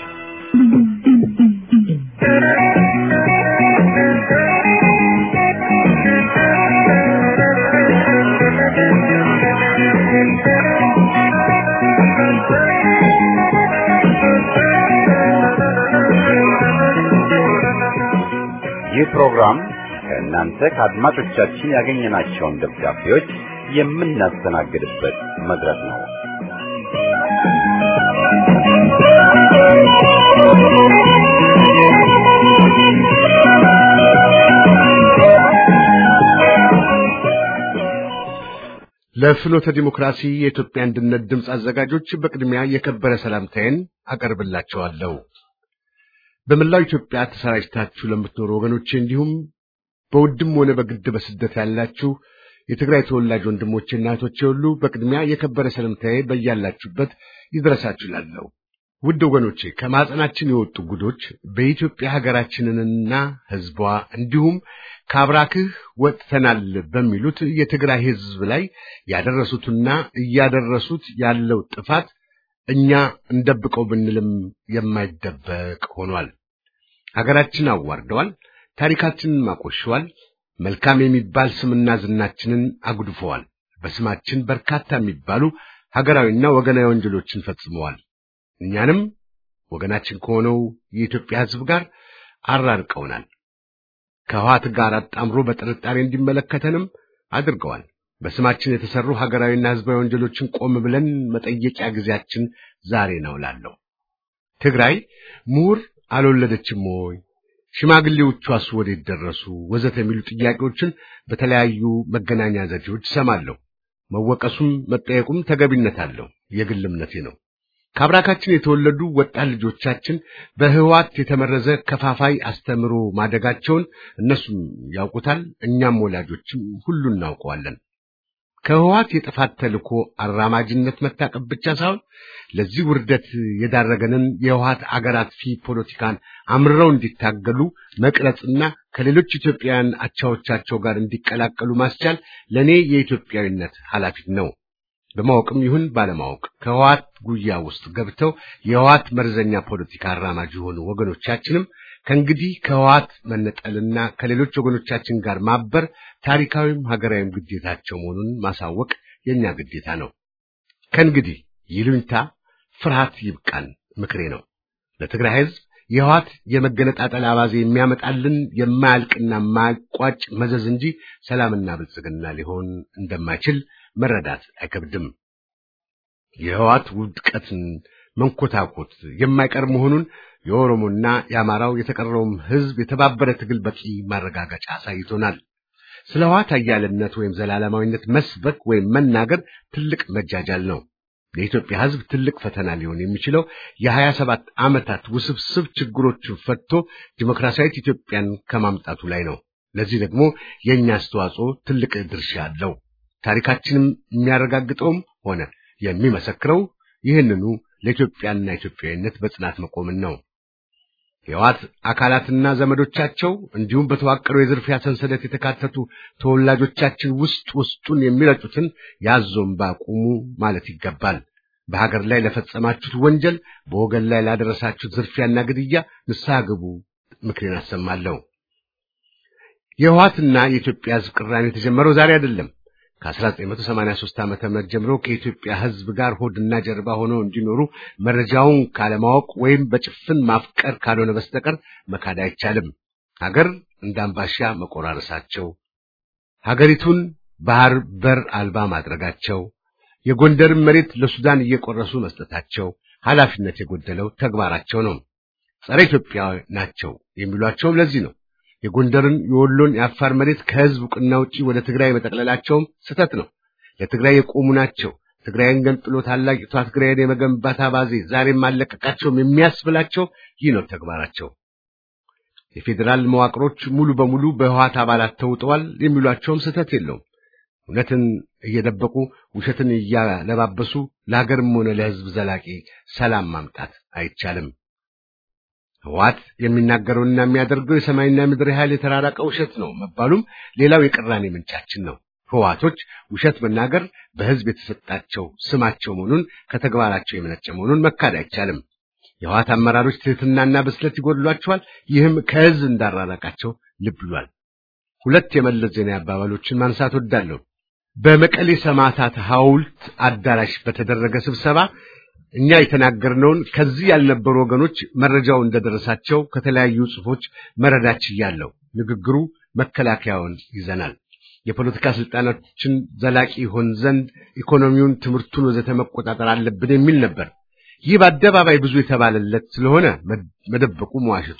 ይህ ፕሮግራም ከእናንተ ከአድማጮቻችን ያገኘናቸውን ደብዳቤዎች የምናስተናግድበት መድረክ ነው። ለፍኖተ ዲሞክራሲ የኢትዮጵያ አንድነት ድምፅ አዘጋጆች በቅድሚያ የከበረ ሰላምታዬን አቀርብላችኋለሁ። በመላው ኢትዮጵያ ተሰራጭታችሁ ለምትኖሩ ወገኖቼ እንዲሁም በውድም ሆነ በግድ በስደት ያላችሁ የትግራይ ተወላጅ ወንድሞቼና እህቶቼ ሁሉ በቅድሚያ የከበረ ሰላምታዬ በያላችሁበት ይድረሳችሁ እላለሁ። ውድ ወገኖቼ ከማህፀናችን የወጡ ጉዶች በኢትዮጵያ ሀገራችንንና ሕዝቧ እንዲሁም ከአብራክህ ወጥተናል በሚሉት የትግራይ ሕዝብ ላይ ያደረሱትና እያደረሱት ያለው ጥፋት እኛ እንደብቀው ብንልም የማይደበቅ ሆኗል። ሀገራችን አዋርደዋል፣ ታሪካችንን አቆሸዋል፣ መልካም የሚባል ስምና ዝናችንን አጉድፈዋል። በስማችን በርካታ የሚባሉ ሀገራዊና ወገናዊ ወንጀሎችን ፈጽመዋል። እኛንም ወገናችን ከሆነው የኢትዮጵያ ሕዝብ ጋር አራርቀውናል። ከህዋት ጋር አጣምሮ በጥርጣሬ እንዲመለከተንም አድርገዋል። በስማችን የተሰሩ ሀገራዊና ሕዝባዊ ወንጀሎችን ቆም ብለን መጠየቂያ ጊዜያችን ዛሬ ነው እላለሁ። ትግራይ ምሁር አልወለደችም ወይ? ሽማግሌዎቿስ ወዴት ደረሱ? ወዘተ የሚሉ ጥያቄዎችን በተለያዩ መገናኛ ዘዴዎች እሰማለሁ። መወቀሱም መጠየቁም ተገቢነት አለው። የግል እምነቴ ነው። ከአብራካችን የተወለዱ ወጣት ልጆቻችን በህዋት የተመረዘ ከፋፋይ አስተምሮ ማደጋቸውን እነሱም ያውቁታል፣ እኛም ወላጆችም ሁሉ እናውቀዋለን። ከህዋት የጥፋት ተልእኮ አራማጅነት መታቀብ ብቻ ሳይሆን ለዚህ ውርደት የዳረገንን የህዋት አገር አጥፊ ፖለቲካን አምርረው እንዲታገሉ መቅረጽና ከሌሎች ኢትዮጵያውያን አቻዎቻቸው ጋር እንዲቀላቀሉ ማስቻል ለእኔ የኢትዮጵያዊነት ኃላፊነት ነው። በማወቅም ይሁን ባለማወቅ ከህዋት ጉያ ውስጥ ገብተው የህዋት መርዘኛ ፖለቲካ አራማጅ የሆኑ ወገኖቻችንም ከእንግዲህ ከህዋት መነጠልና ከሌሎች ወገኖቻችን ጋር ማበር ታሪካዊም ሀገራዊም ግዴታቸው መሆኑን ማሳወቅ የኛ ግዴታ ነው። ከእንግዲህ ይሉኝታ፣ ፍርሃት ይብቃን ምክሬ ነው። ለትግራይ ህዝብ የህዋት የመገነጣጠል አባዜ የሚያመጣልን የማያልቅና የማያቋጭ መዘዝ እንጂ ሰላምና ብልጽግና ሊሆን እንደማይችል መረዳት አይከብድም። የህዋት ውድቀትን መንኮታኮት የማይቀር መሆኑን የኦሮሞና የአማራው የተቀረውም ህዝብ የተባበረ ትግል በቂ ማረጋገጫ አሳይቶናል። ስለ ህዋት አያልነት ወይም ዘላለማዊነት መስበክ ወይም መናገር ትልቅ መጃጃል ነው። ለኢትዮጵያ ህዝብ ትልቅ ፈተና ሊሆን የሚችለው የሀያ ሰባት ዓመታት ውስብስብ ችግሮችን ፈትቶ ዲሞክራሲያዊት ኢትዮጵያን ከማምጣቱ ላይ ነው። ለዚህ ደግሞ የእኛ አስተዋጽኦ ትልቅ ድርሻ አለው። ታሪካችንም የሚያረጋግጠውም ሆነ የሚመሰክረው ይህንኑ ለኢትዮጵያና ኢትዮጵያዊነት በጽናት መቆምን ነው። የህወሓት አካላትና ዘመዶቻቸው እንዲሁም በተዋቀረው የዝርፊያ ሰንሰለት የተካተቱ ተወላጆቻችን ውስጥ ውስጡን የሚረጩትን ያዞም ባቁሙ ማለት ይገባል። በሀገር ላይ ለፈጸማችሁት ወንጀል፣ በወገን ላይ ላደረሳችሁት ዝርፊያና ግድያ ንስሐ ግቡ ምክሬን አሰማለሁ። የህወሓትና የኢትዮጵያ ህዝብ ቅራኔ የተጀመረው ዛሬ አይደለም። ከ1983 ዓመተ ምህረት ጀምሮ ከኢትዮጵያ ህዝብ ጋር ሆድና ጀርባ ሆነው እንዲኖሩ መረጃውን ካለማወቅ ወይም በጭፍን ማፍቀር ካልሆነ በስተቀር መካድ አይቻልም። ሀገር እንዳምባሻ መቆራረሳቸው፣ ሀገሪቱን ባህር በር አልባ ማድረጋቸው፣ የጎንደርን መሬት ለሱዳን እየቆረሱ መስጠታቸው ኃላፊነት የጎደለው ተግባራቸው ነው። ጸረ ኢትዮጵያ ናቸው የሚሏቸውም ለዚህ ነው። የጎንደርን፣ የወሎን፣ የአፋር መሬት ከህዝብ ዕውቅና ውጪ ወደ ትግራይ መጠቅለላቸውም ስህተት ነው። ለትግራይ የቆሙ ናቸው። ትግራይን ገንጥሎ ታላቂቷ ትግራይን የመገንባት አባዜ ዛሬም አለቀቃቸውም የሚያስብላቸው ይህ ነው ተግባራቸው። የፌዴራል መዋቅሮች ሙሉ በሙሉ በህወሓት አባላት ተውጠዋል የሚሏቸውም ስህተት የለውም። እውነትን እየደበቁ ውሸትን እያለባበሱ ለሀገርም ሆነ ለህዝብ ዘላቂ ሰላም ማምጣት አይቻልም። ህወሓት የሚናገረውና የሚያደርገው የሰማይና ምድር ያህል የተራራቀ ውሸት ነው መባሉም ሌላው የቅራኔ ምንጫችን ነው። ህወሓቶች ውሸት መናገር በህዝብ የተሰጣቸው ስማቸው መሆኑን ከተግባራቸው የመነጨ መሆኑን መካድ አይቻልም። የህወሓት አመራሮች ትህትናና ብስለት ይጎድሏቸዋል። ይህም ከህዝብ እንዳራራቃቸው ልብ ብሏል። ሁለት የመለስ ዜናዊ አባባሎችን ማንሳት ወዳለሁ። በመቀሌ ሰማዕታት ሐውልት አዳራሽ በተደረገ ስብሰባ እኛ የተናገርነውን ከዚህ ያልነበሩ ወገኖች መረጃው እንደደረሳቸው ከተለያዩ ጽሑፎች መረዳት ችያለሁ። ንግግሩ መከላከያውን ይዘናል። የፖለቲካ ስልጣናችን ዘላቂ ይሆን ዘንድ ኢኮኖሚውን፣ ትምህርቱን ወዘተ መቆጣጠር አለብን የሚል ነበር። ይህ በአደባባይ ብዙ የተባለለት ስለሆነ መደበቁ መዋሸቱ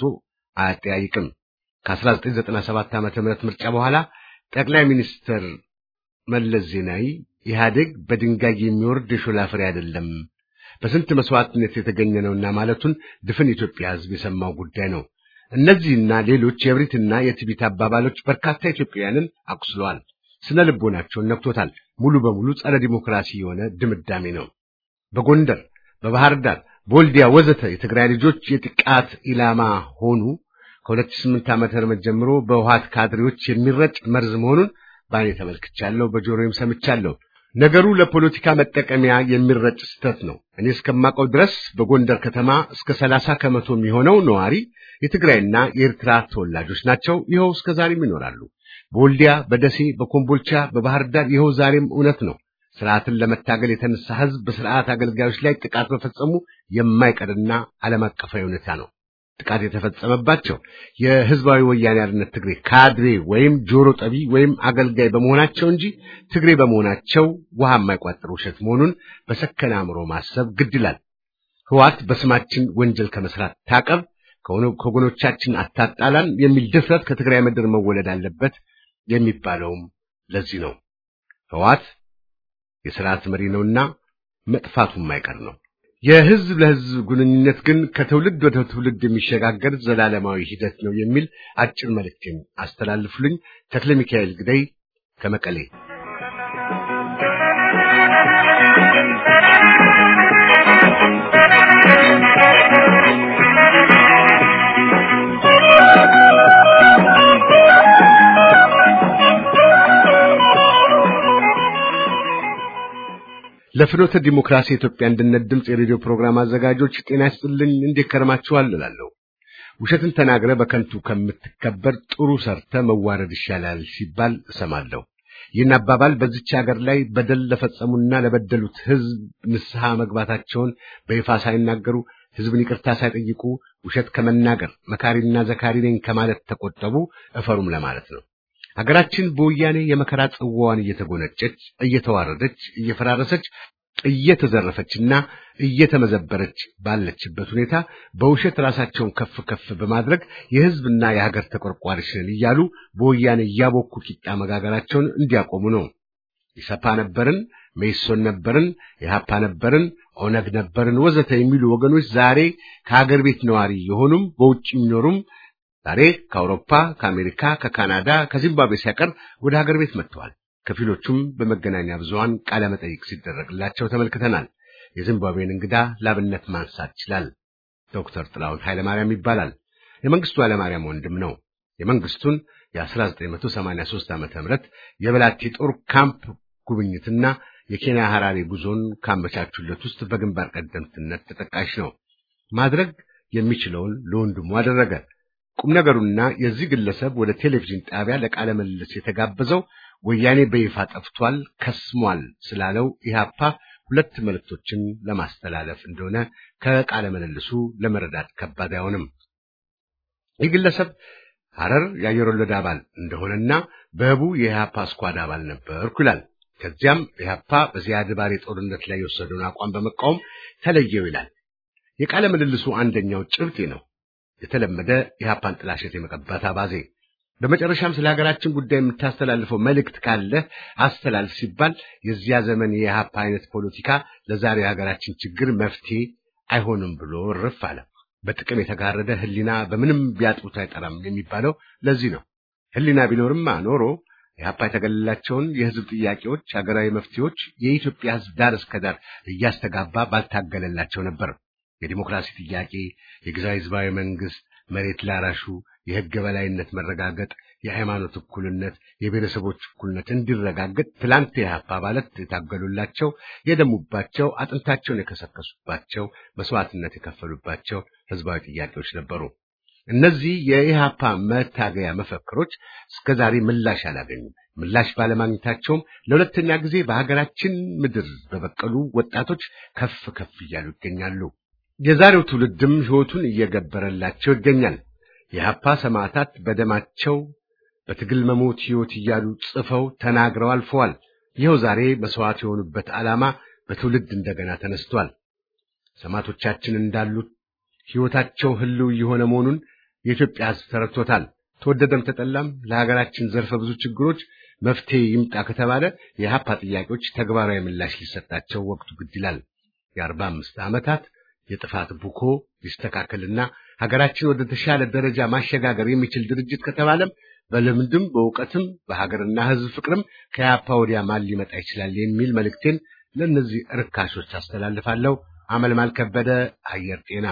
አያጠያይቅም። ከ1997 ዓመተ ምህረት ምርጫ በኋላ ጠቅላይ ሚኒስትር መለስ ዜናዊ ኢህአዴግ በድንጋይ የሚወርድ የሾላ ፍሬ አይደለም፣ በስንት መስዋዕትነት የተገኘ ነውና ማለቱን ድፍን ኢትዮጵያ ሕዝብ የሰማው ጉዳይ ነው። እነዚህና ሌሎች የእብሪትና የትዕቢት አባባሎች በርካታ ኢትዮጵያውያንን አቁስለዋል፣ ስነ ልቦናቸውን ነክቶታል። ሙሉ በሙሉ ጸረ ዲሞክራሲ የሆነ ድምዳሜ ነው። በጎንደር፣ በባህር ዳር፣ በወልዲያ ወዘተ የትግራይ ልጆች የጥቃት ኢላማ ሆኑ። ከ2008 ዓመተ ምህረት ጀምሮ በውሃት ካድሬዎች የሚረጭ መርዝ መሆኑን ባኔ ተመልክቻለሁ፣ በጆሮዬም ሰምቻለሁ። ነገሩ ለፖለቲካ መጠቀሚያ የሚረጭ ስህተት ነው። እኔ እስከማውቀው ድረስ በጎንደር ከተማ እስከ ሰላሳ ከመቶ የሚሆነው ነዋሪ የትግራይና የኤርትራ ተወላጆች ናቸው። ይኸው እስከ ዛሬም ይኖራሉ። በወልዲያ፣ በደሴ፣ በኮምቦልቻ፣ በባህር ዳር ይኸው ዛሬም እውነት ነው። ስርዓትን ለመታገል የተነሳ ህዝብ በስርዓት አገልጋዮች ላይ ጥቃት መፈጸሙ የማይቀርና ዓለም አቀፋዊ ሁኔታ ነው። ጥቃት የተፈጸመባቸው የህዝባዊ ወያኔ ሓርነት ትግሬ ካድሬ ወይም ጆሮ ጠቢ ወይም አገልጋይ በመሆናቸው እንጂ ትግሬ በመሆናቸው ውሃ የማይቋጥር ውሸት መሆኑን በሰከነ አእምሮ ማሰብ ግድ ይላል። ህዋት በስማችን ወንጀል ከመስራት ታቀብ፣ ከወገኖቻችን አታጣላን የሚል ድፍረት ከትግራይ ምድር መወለድ አለበት የሚባለውም ለዚህ ነው። ህዋት የስርዓት መሪ ነውና መጥፋቱ የማይቀር ነው። የህዝብ ለህዝብ ግንኙነት ግን ከትውልድ ወደ ትውልድ የሚሸጋገር ዘላለማዊ ሂደት ነው የሚል አጭር መልእክቴን አስተላልፉልኝ። ተክለ ሚካኤል ግደይ ከመቀሌ። ለፍኖተ ዲሞክራሲ የኢትዮጵያ አንድነት ድምፅ የሬዲዮ ፕሮግራም አዘጋጆች ጤና ይስጥልኝ። እንዴት ከርማችኋል እላለሁ። ውሸትን ተናግረ በከንቱ ከምትከበር ጥሩ ሰርተ መዋረድ ይሻላል ሲባል እሰማለሁ። ይህን አባባል በዚች ሀገር ላይ በደል ለፈጸሙና ለበደሉት ህዝብ ንስሐ መግባታቸውን በይፋ ሳይናገሩ ህዝብን ይቅርታ ሳይጠይቁ ውሸት ከመናገር መካሪና ዘካሪ ነኝ ከማለት ተቆጠቡ፣ እፈሩም ለማለት ነው። ሀገራችን በወያኔ የመከራ ጽዋዋን እየተጎነጨች እየተዋረደች እየፈራረሰች እየተዘረፈችና እየተመዘበረች ባለችበት ሁኔታ በውሸት ራሳቸውን ከፍ ከፍ በማድረግ የህዝብና የሀገር ተቆርቋሪዎች ነን እያሉ በወያኔ እያቦኩ ቂጣ መጋገራቸውን እንዲያቆሙ ነው። ኢሰፓ ነበርን፣ መኢሶን ነበርን፣ ኢሃፓ ነበርን፣ ኦነግ ነበርን ወዘተ የሚሉ ወገኖች ዛሬ ከሀገር ቤት ነዋሪ የሆኑም በውጭ የሚኖሩም ዛሬ ከአውሮፓ፣ ከአሜሪካ፣ ከካናዳ፣ ከዚምባብዌ ሳይቀር ወደ ሀገር ቤት መጥተዋል። ከፊሎቹም በመገናኛ ብዙሃን ቃለ መጠይቅ ሲደረግላቸው ተመልክተናል። የዚምባብዌን እንግዳ ላብነት ማንሳት ይችላል። ዶክተር ጥላሁን ኃይለማርያም ይባላል። የመንግስቱ ኃይለማርያም ወንድም ነው። የመንግስቱን የ1983 ዓመተ ምህረት የበላቴ ጦር ካምፕ ጉብኝትና የኬንያ ሐራሬ ጉዞን ካመቻቹለት ውስጥ በግንባር ቀደምትነት ተጠቃሽ ነው። ማድረግ የሚችለውን ለወንድሙ አደረገ። ቁም ነገሩና የዚህ ግለሰብ ወደ ቴሌቪዥን ጣቢያ ለቃለ ምልልስ የተጋበዘው ወያኔ በይፋ ጠፍቷል፣ ከስሟል ስላለው ኢህአፓ ሁለት መልእክቶችን ለማስተላለፍ እንደሆነ ከቃለ ምልልሱ ለመረዳት ከባድ አይሆንም። ይህ ግለሰብ ሐረር የአየር ወለድ አባል እንደሆነና በህቡ የኢህአፓ ስኳድ አባል ነበርኩ ይላል። ከዚያም ኢህአፓ በዚያድ ባሬ ጦርነት ላይ የወሰደውን አቋም በመቃወም ተለየው ይላል። የቃለ ምልልሱ አንደኛው ጭብጤ ነው። የተለመደ የኢህአፓን ጥላሸት የመቀባት አባዜ። በመጨረሻም ስለ ሀገራችን ጉዳይ የምታስተላልፈው መልእክት ካለ አስተላልፍ ሲባል የዚያ ዘመን የኢህአፓ አይነት ፖለቲካ ለዛሬ የሀገራችን ችግር መፍትሄ አይሆንም ብሎ እርፍ አለ። በጥቅም የተጋረደ ህሊና በምንም ቢያጥሩት አይጠራም የሚባለው ለዚህ ነው። ህሊና ቢኖርማ ኖሮ ኢህአፓ የተገለላቸውን የህዝብ ጥያቄዎች፣ ሀገራዊ መፍትሄዎች የኢትዮጵያ ህዝብ ዳር እስከ ዳር እያስተጋባ ባልታገለላቸው ነበር። የዲሞክራሲ ጥያቄ፣ የጊዜያዊ ህዝባዊ መንግስት፣ መሬት ላራሹ፣ የህግ የበላይነት መረጋገጥ፣ የሃይማኖት እኩልነት፣ የብሔረሰቦች እኩልነት እንዲረጋገጥ ትላንት የኢህአፓ አባላት የታገሉላቸው፣ የደሙባቸው፣ አጥንታቸውን የከሰከሱባቸው፣ መስዋዕትነት የከፈሉባቸው ህዝባዊ ጥያቄዎች ነበሩ። እነዚህ የኢህአፓ መታገያ መፈክሮች እስከዛሬ ምላሽ አላገኙም። ምላሽ ባለማግኘታቸውም ለሁለተኛ ጊዜ በሀገራችን ምድር በበቀሉ ወጣቶች ከፍ ከፍ እያሉ ይገኛሉ። የዛሬው ትውልድም ህይወቱን እየገበረላቸው ይገኛል። የኢህአፓ ሰማዕታት በደማቸው በትግል መሞት ህይወት እያሉ ጽፈው ተናግረው አልፈዋል። ይኸው ዛሬ መስዋዕት የሆኑበት ዓላማ በትውልድ እንደገና ተነስቷል። ሰማዕቶቻችን እንዳሉት ህይወታቸው ህልው የሆነ መሆኑን የኢትዮጵያ ህዝብ ተረድቶታል። ተወደደም ተጠላም ለሀገራችን ዘርፈ ብዙ ችግሮች መፍትሄ ይምጣ ከተባለ የኢህአፓ ጥያቄዎች ተግባራዊ ምላሽ ሊሰጣቸው ወቅቱ ግድ ይላል። የአርባ አምስት ዓመታት የጥፋት ቡኮ ሊስተካከልና ሀገራችን ወደ ተሻለ ደረጃ ማሸጋገር የሚችል ድርጅት ከተባለም በልምድም በእውቀትም በሀገርና ሕዝብ ፍቅርም ከኢህአፓ ወዲያ ማን ሊመጣ ይችላል የሚል መልእክቴን ለእነዚህ ርካሾች አስተላልፋለሁ። አመልማል ከበደ አየር ጤና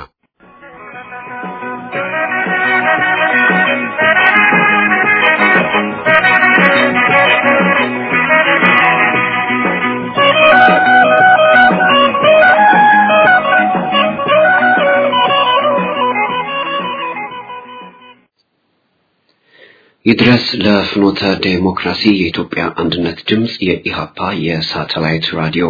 ይድረስ ለፍኖተ ዴሞክራሲ የኢትዮጵያ አንድነት ድምፅ የኢሃፓ የሳተላይት ራዲዮ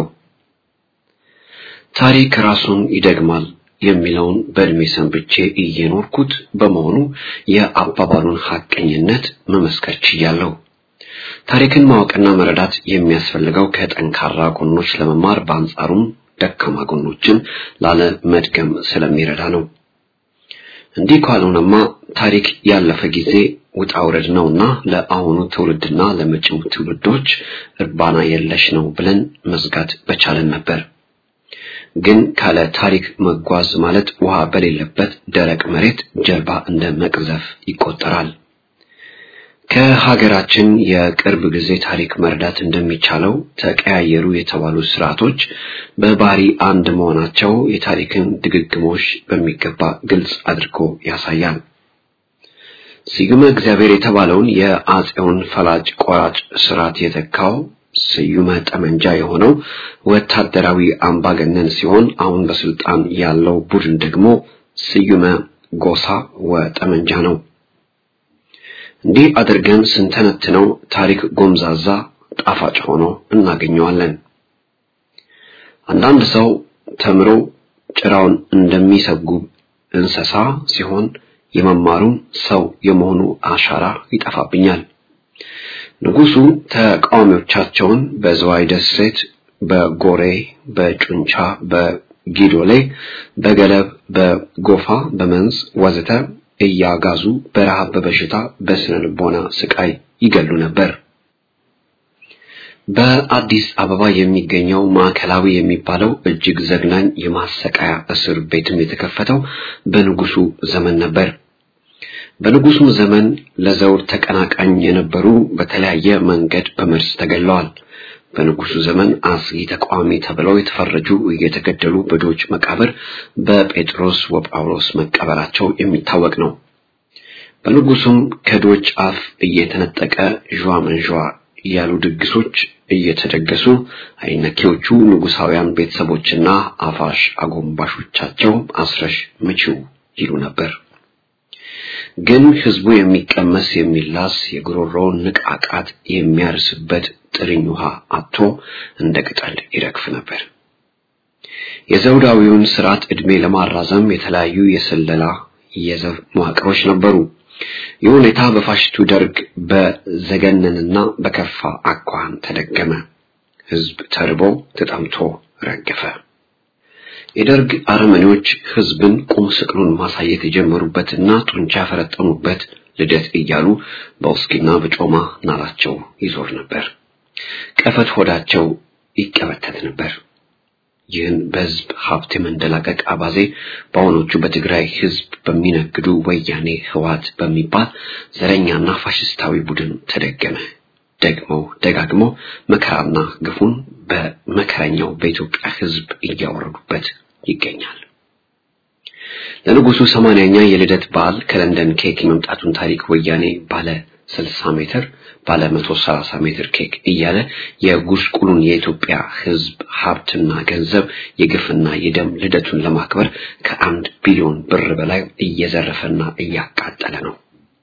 ታሪክ ራሱን ይደግማል የሚለውን በእድሜ ሰንብቼ እየኖርኩት በመሆኑ የአባባሉን ሐቀኝነት መመስከር ችያለሁ። ታሪክን ማወቅና መረዳት የሚያስፈልገው ከጠንካራ ጎኖች ለመማር በአንጻሩም ደካማ ጎኖችን ላለመድገም ስለሚረዳ ነው። እንዲህ ካልሆነማ ታሪክ ያለፈ ጊዜ ውጣ ውረድ ነውና ለአሁኑ ትውልድና ለመጪው ትውልዶች እርባና የለሽ ነው ብለን መዝጋት በቻለን ነበር። ግን ካለ ታሪክ መጓዝ ማለት ውሃ በሌለበት ደረቅ መሬት ጀልባ እንደ መቅዘፍ ይቆጠራል። ከሀገራችን የቅርብ ጊዜ ታሪክ መረዳት እንደሚቻለው ተቀያየሩ የተባሉ ስርዓቶች በባህሪ አንድ መሆናቸው የታሪክን ድግግሞሽ በሚገባ ግልጽ አድርጎ ያሳያል። ስዩመ እግዚአብሔር የተባለውን የአፄውን ፈላጭ ቆራጭ ስርዓት የተካው ስዩመ ጠመንጃ የሆነው ወታደራዊ አምባገነን ሲሆን አሁን በስልጣን ያለው ቡድን ደግሞ ስዩመ ጎሳ ወጠመንጃ ነው። እንዲህ አድርገን ስንተነትነው ታሪክ ጎምዛዛ ጣፋጭ ሆኖ እናገኘዋለን። አንዳንድ ሰው ተምሮ ጭራውን እንደሚሰጉብ እንስሳ ሲሆን የመማሩም ሰው የመሆኑ አሻራ ይጠፋብኛል። ንጉሱ ተቃዋሚዎቻቸውን በዝዋይ ደሴት፣ በጎሬ፣ በጩንቻ፣ በጊዶሌ፣ በገለብ፣ በጎፋ፣ በመንዝ ወዘተ እያጋዙ በረሃብ፣ በበሽታ፣ በስነ ልቦና ስቃይ ይገሉ ነበር። በአዲስ አበባ የሚገኘው ማዕከላዊ የሚባለው እጅግ ዘግናኝ የማሰቃያ እስር ቤትም የተከፈተው በንጉሱ ዘመን ነበር። በንጉሱም ዘመን ለዘውድ ተቀናቃኝ የነበሩ በተለያየ መንገድ በመርዝ ተገለዋል። በንጉሱ ዘመን አስጊ ተቃዋሚ ተብለው የተፈረጁ እየተገደሉ በዶች መቃብር በጴጥሮስ ወጳውሎስ መቀበራቸው የሚታወቅ ነው። በንጉሱም ከዶች አፍ እየተነጠቀ ዣ መንዣ ያሉ ድግሶች እየተደገሱ አይነኬዎቹ ንጉሳውያን ቤተሰቦችና አፋሽ አጎንባሾቻቸው አስረሽ ምቺው ይሉ ነበር። ግን ህዝቡ የሚቀመስ የሚላስ የጉሮሮውን ንቃቃት የሚያርስበት ጥርኝ ውሃ አጥቶ እንደ ቅጠል ይረግፍ ነበር። የዘውዳዊውን ስርዓት ዕድሜ ለማራዘም የተለያዩ የስለላ የዘብ መዋቅሮች ነበሩ። ይህ ሁኔታ በፋሽቱ ደርግ በዘገነንና በከፋ አኳኋን ተደገመ። ህዝብ ተርቦ ተጠምቶ ረገፈ። የደርግ አረመኔዎች ህዝብን ቁም ስቅሉን ማሳየት የጀመሩበትና ጡንቻ ያፈረጠሙበት ልደት እያሉ በውስኪና በጮማ ናላቸው ይዞር ነበር። ቀፈት ሆዳቸው ይቀበተት ነበር። ይህን በህዝብ ሀብት የመንደላቀቅ አባዜ በአሁኖቹ በትግራይ ህዝብ በሚነግዱ ወያኔ ህዋት በሚባል ዘረኛና ፋሽስታዊ ቡድን ተደገመ። ደግመው ደጋግመው መከራና ግፉን በመከረኛው በኢትዮጵያ ህዝብ እያወረዱበት ይገኛል። ለንጉሱ ሰማንያኛ የልደት በዓል ከለንደን ኬክ የመምጣቱን ታሪክ ወያኔ ባለ 60 ሜትር ባለ 130 ሜትር ኬክ እያለ የጉስቁሉን የኢትዮጵያ ህዝብ ሀብትና ገንዘብ የግፍና የደም ልደቱን ለማክበር ከአንድ ቢሊዮን ብር በላይ እየዘረፈና እያቃጠለ ነው።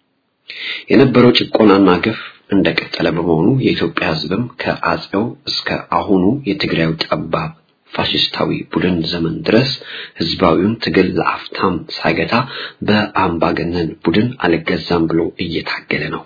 የነበረው ጭቆናና ግፍ እንደቀጠለ በመሆኑ የኢትዮጵያ ህዝብም ከአጼው እስከ አሁኑ የትግራዩ ጠባብ ፋሽስታዊ ቡድን ዘመን ድረስ ህዝባዊውን ትግል ለአፍታም ሳይገታ በአምባገነን ቡድን አልገዛም ብሎ እየታገለ ነው።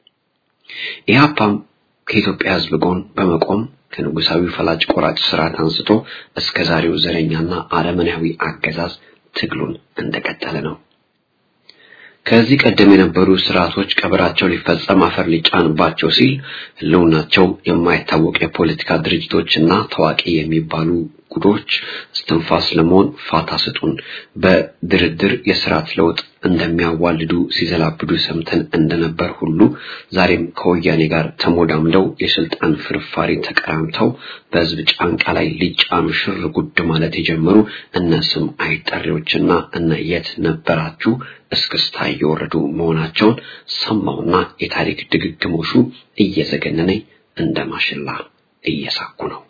ኢህአፓም ከኢትዮጵያ ህዝብ ጎን በመቆም ከንጉሳዊ ፈላጭ ቆራጭ ስርዓት አንስቶ እስከ ዛሬው ዘረኛና አረመናዊ አገዛዝ ትግሉን እንደቀጠለ ነው። ከዚህ ቀደም የነበሩ ስርዓቶች ቀብራቸው ሊፈጸም አፈር ሊጫንባቸው ሲል ህልውናቸው የማይታወቅ የፖለቲካ ድርጅቶችና ታዋቂ የሚባሉ ጉዶች እስትንፋስ ለመሆን ፋታ ስጡን፣ በድርድር የስርዓት ለውጥ እንደሚያዋልዱ ሲዘላብዱ ሰምተን እንደነበር ሁሉ ዛሬም ከወያኔ ጋር ተሞዳምደው የስልጣን ፍርፋሪ ተቀራምተው በህዝብ ጫንቃ ላይ ሊጫኑ ሽር ጉድ ማለት የጀመሩ እነ ስም አይጠሪዎችና እነ የት ነበራችሁ እስክስታ እየወረዱ መሆናቸውን ሰማውና የታሪክ ድግግሞሹ እየዘገነነኝ እንደ ማሽላ እየሳኩ ነው።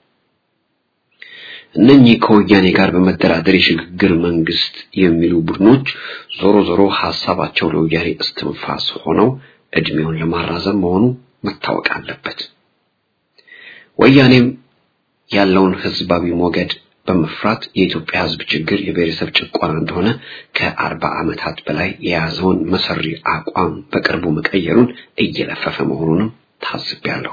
እነኚህ ከወያኔ ጋር በመደራደር የሽግግር መንግስት የሚሉ ቡድኖች ዞሮ ዞሮ ሐሳባቸው ለወያኔ እስትንፋስ ሆነው እድሜውን ለማራዘም መሆኑ መታወቅ አለበት። ወያኔም ያለውን ህዝባዊ ሞገድ በመፍራት የኢትዮጵያ ህዝብ ችግር የብሔረሰብ ጭቆና እንደሆነ ከአርባ ዓመታት በላይ የያዘውን መሰሪ አቋም በቅርቡ መቀየሩን እየለፈፈ መሆኑንም ታዝቤያለሁ።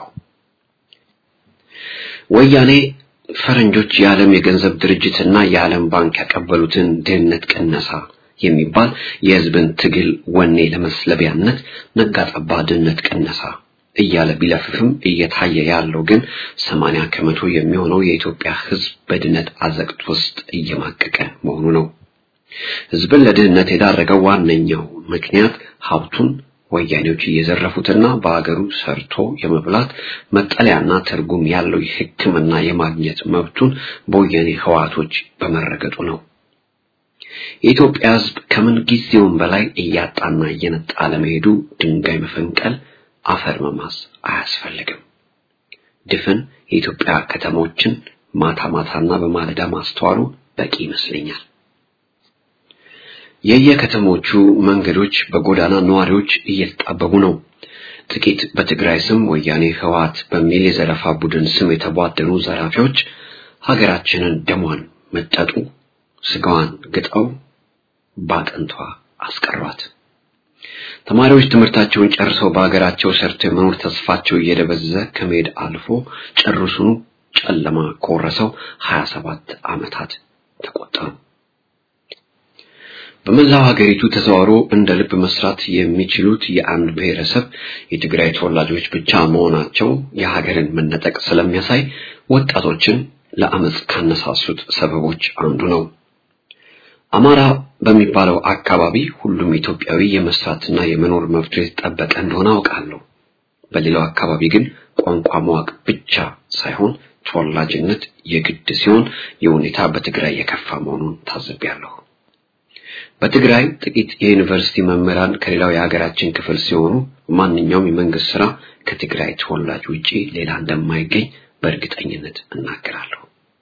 ወያኔ ፈረንጆች የዓለም የገንዘብ ድርጅትና የዓለም ባንክ ያቀበሉትን ድህነት ቅነሳ የሚባል የህዝብን ትግል ወኔ ለመስለቢያነት ነጋጠባ ድህነት ቅነሳ እያለ ቢለፍፍም እየታየ ያለው ግን ሰማንያ ከመቶ የሚሆነው የኢትዮጵያ ህዝብ በድህነት አዘቅት ውስጥ እየማቀቀ መሆኑ ነው። ህዝብን ለድህነት የዳረገው ዋነኛው ምክንያት ሀብቱን ወያኔዎች እየዘረፉትና በአገሩ ሰርቶ የመብላት መጠለያና ትርጉም ያለው ሕክምና የማግኘት መብቱን በወያኔ ህዋቶች በመረገጡ ነው። የኢትዮጵያ ህዝብ ከምን ጊዜውም በላይ እያጣና እየነጣ ለመሄዱ ድንጋይ መፈንቀል፣ አፈር መማስ አያስፈልግም። ድፍን የኢትዮጵያ ከተሞችን ማታ ማታና በማለዳ ማስተዋሉ በቂ ይመስለኛል። የየከተሞቹ መንገዶች በጎዳና ነዋሪዎች እየተጣበቡ ነው። ጥቂት በትግራይ ስም ወያኔ ህወሓት በሚል የዘረፋ ቡድን ስም የተቧደኑ ዘራፊዎች ሀገራችንን ደሟን መጠጡ፣ ስጋዋን ግጠው ባጥንቷ አስቀሯት። ተማሪዎች ትምህርታቸውን ጨርሰው በሀገራቸው ሰርተው የመኖር ተስፋቸው እየደበዘዘ ከመሄድ አልፎ ጨርሱኑ ጨለማ ከወረሰው 27 ዓመታት ተቆጠሩ። በመላው ሀገሪቱ ተዘዋውሮ እንደ ልብ መስራት የሚችሉት የአንድ ብሔረሰብ የትግራይ ተወላጆች ብቻ መሆናቸው የሀገርን መነጠቅ ስለሚያሳይ ወጣቶችን ለአመፅ ካነሳሱት ሰበቦች አንዱ ነው። አማራ በሚባለው አካባቢ ሁሉም ኢትዮጵያዊ የመስራትና የመኖር መብቱ የተጠበቀ እንደሆነ አውቃለሁ። በሌላው አካባቢ ግን ቋንቋ ማወቅ ብቻ ሳይሆን ተወላጅነት የግድ ሲሆን የሁኔታ በትግራይ የከፋ መሆኑን ታዝቤያለሁ። በትግራይ ጥቂት የዩኒቨርሲቲ መምህራን ከሌላው የሀገራችን ክፍል ሲሆኑ ማንኛውም የመንግስት ስራ ከትግራይ ተወላጅ ውጪ ሌላ እንደማይገኝ በእርግጠኝነት እናገራለሁ።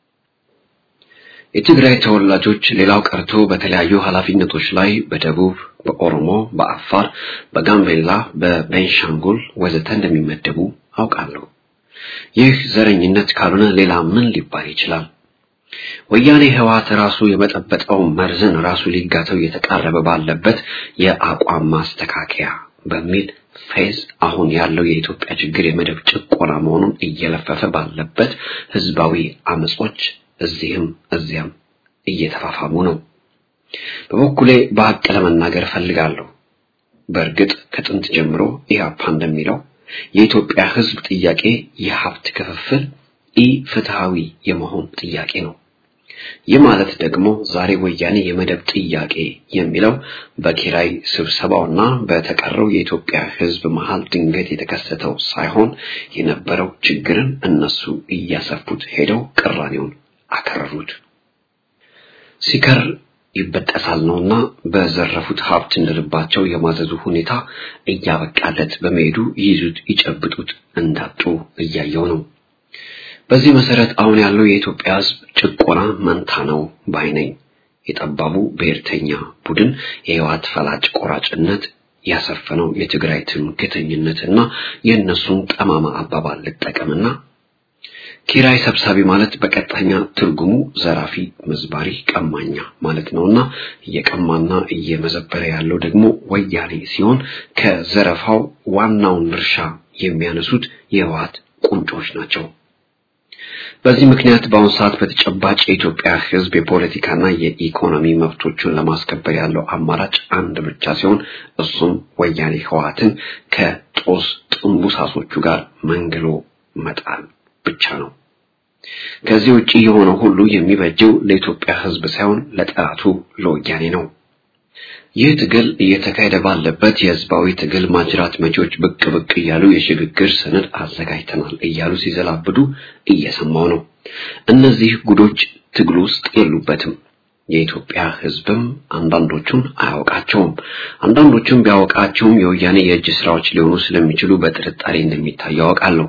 የትግራይ ተወላጆች ሌላው ቀርቶ በተለያዩ ኃላፊነቶች ላይ በደቡብ፣ በኦሮሞ፣ በአፋር፣ በጋምቤላ፣ በቤንሻንጉል ወዘተ እንደሚመደቡ አውቃለሁ። ይህ ዘረኝነት ካልሆነ ሌላ ምን ሊባል ይችላል? ወያኔ ህወሓት ራሱ የመጠበጠው መርዝን ራሱ ሊጋተው እየተቃረበ ባለበት የአቋም ማስተካከያ በሚል ፌዝ አሁን ያለው የኢትዮጵያ ችግር የመደብ ጭቆና መሆኑን እየለፈፈ ባለበት ህዝባዊ አመጾች እዚህም እዚያም እየተፋፋሙ ነው። በበኩሌ በሀቅ ለመናገር እፈልጋለሁ። በእርግጥ ከጥንት ጀምሮ ኢህአፓ እንደሚለው የኢትዮጵያ ህዝብ ጥያቄ የሀብት ክፍፍል ኢ ፍትሃዊ የመሆን ጥያቄ ነው። ይህ ማለት ደግሞ ዛሬ ወያኔ የመደብ ጥያቄ የሚለው በኪራይ ስብሰባውና በተቀረው የኢትዮጵያ ህዝብ መሃል ድንገት የተከሰተው ሳይሆን የነበረው ችግርን እነሱ እያሰፉት ሄደው ቅራኔውን አከረሩት። ሲከር ይበጠሳል ነውና በዘረፉት ሀብት እንደልባቸው የማዘዙ ሁኔታ እያበቃለት በመሄዱ ይይዙት ይጨብጡት እንዳጡ እያየው ነው። በዚህ መሰረት አሁን ያለው የኢትዮጵያ ህዝብ ጭቆና መንታ ነው ባይ ነኝ። የጠባቡ ብሔርተኛ ቡድን የህወሓት ፈላጭ ቆራጭነት ያሰፈነው የትግራይ ትምክህተኝነትና የእነሱን ጠማማ አባባል ልጠቀምና ኪራይ ሰብሳቢ ማለት በቀጥተኛ ትርጉሙ ዘራፊ፣ መዝባሪ፣ ቀማኛ ማለት ነውና እየቀማና እየመዘበረ ያለው ደግሞ ወያኔ ሲሆን ከዘረፋው ዋናውን ድርሻ የሚያነሱት የህወሓት ቁንጮች ናቸው። በዚህ ምክንያት በአሁኑ ሰዓት በተጨባጭ የኢትዮጵያ ሕዝብ የፖለቲካና የኢኮኖሚ መብቶቹን ለማስከበር ያለው አማራጭ አንድ ብቻ ሲሆን እሱም ወያኔ ህወሓትን ከጦስ ጥንቡሳሶቹ ጋር መንግሎ መጣል ብቻ ነው። ከዚህ ውጪ የሆነው ሁሉ የሚበጀው ለኢትዮጵያ ሕዝብ ሳይሆን ለጠላቱ ለወያኔ ነው። ይህ ትግል እየተካሄደ ባለበት የህዝባዊ ትግል ማጅራት መጪዎች ብቅ ብቅ እያሉ የሽግግር ሰነድ አዘጋጅተናል እያሉ ሲዘላብዱ እየሰማው ነው። እነዚህ ጉዶች ትግል ውስጥ የሉበትም። የኢትዮጵያ ህዝብም አንዳንዶቹን አያውቃቸውም። አንዳንዶቹም ቢያውቃቸውም የወያኔ የእጅ ስራዎች ሊሆኑ ስለሚችሉ በጥርጣሬ እንደሚታይ ያውቃለሁ።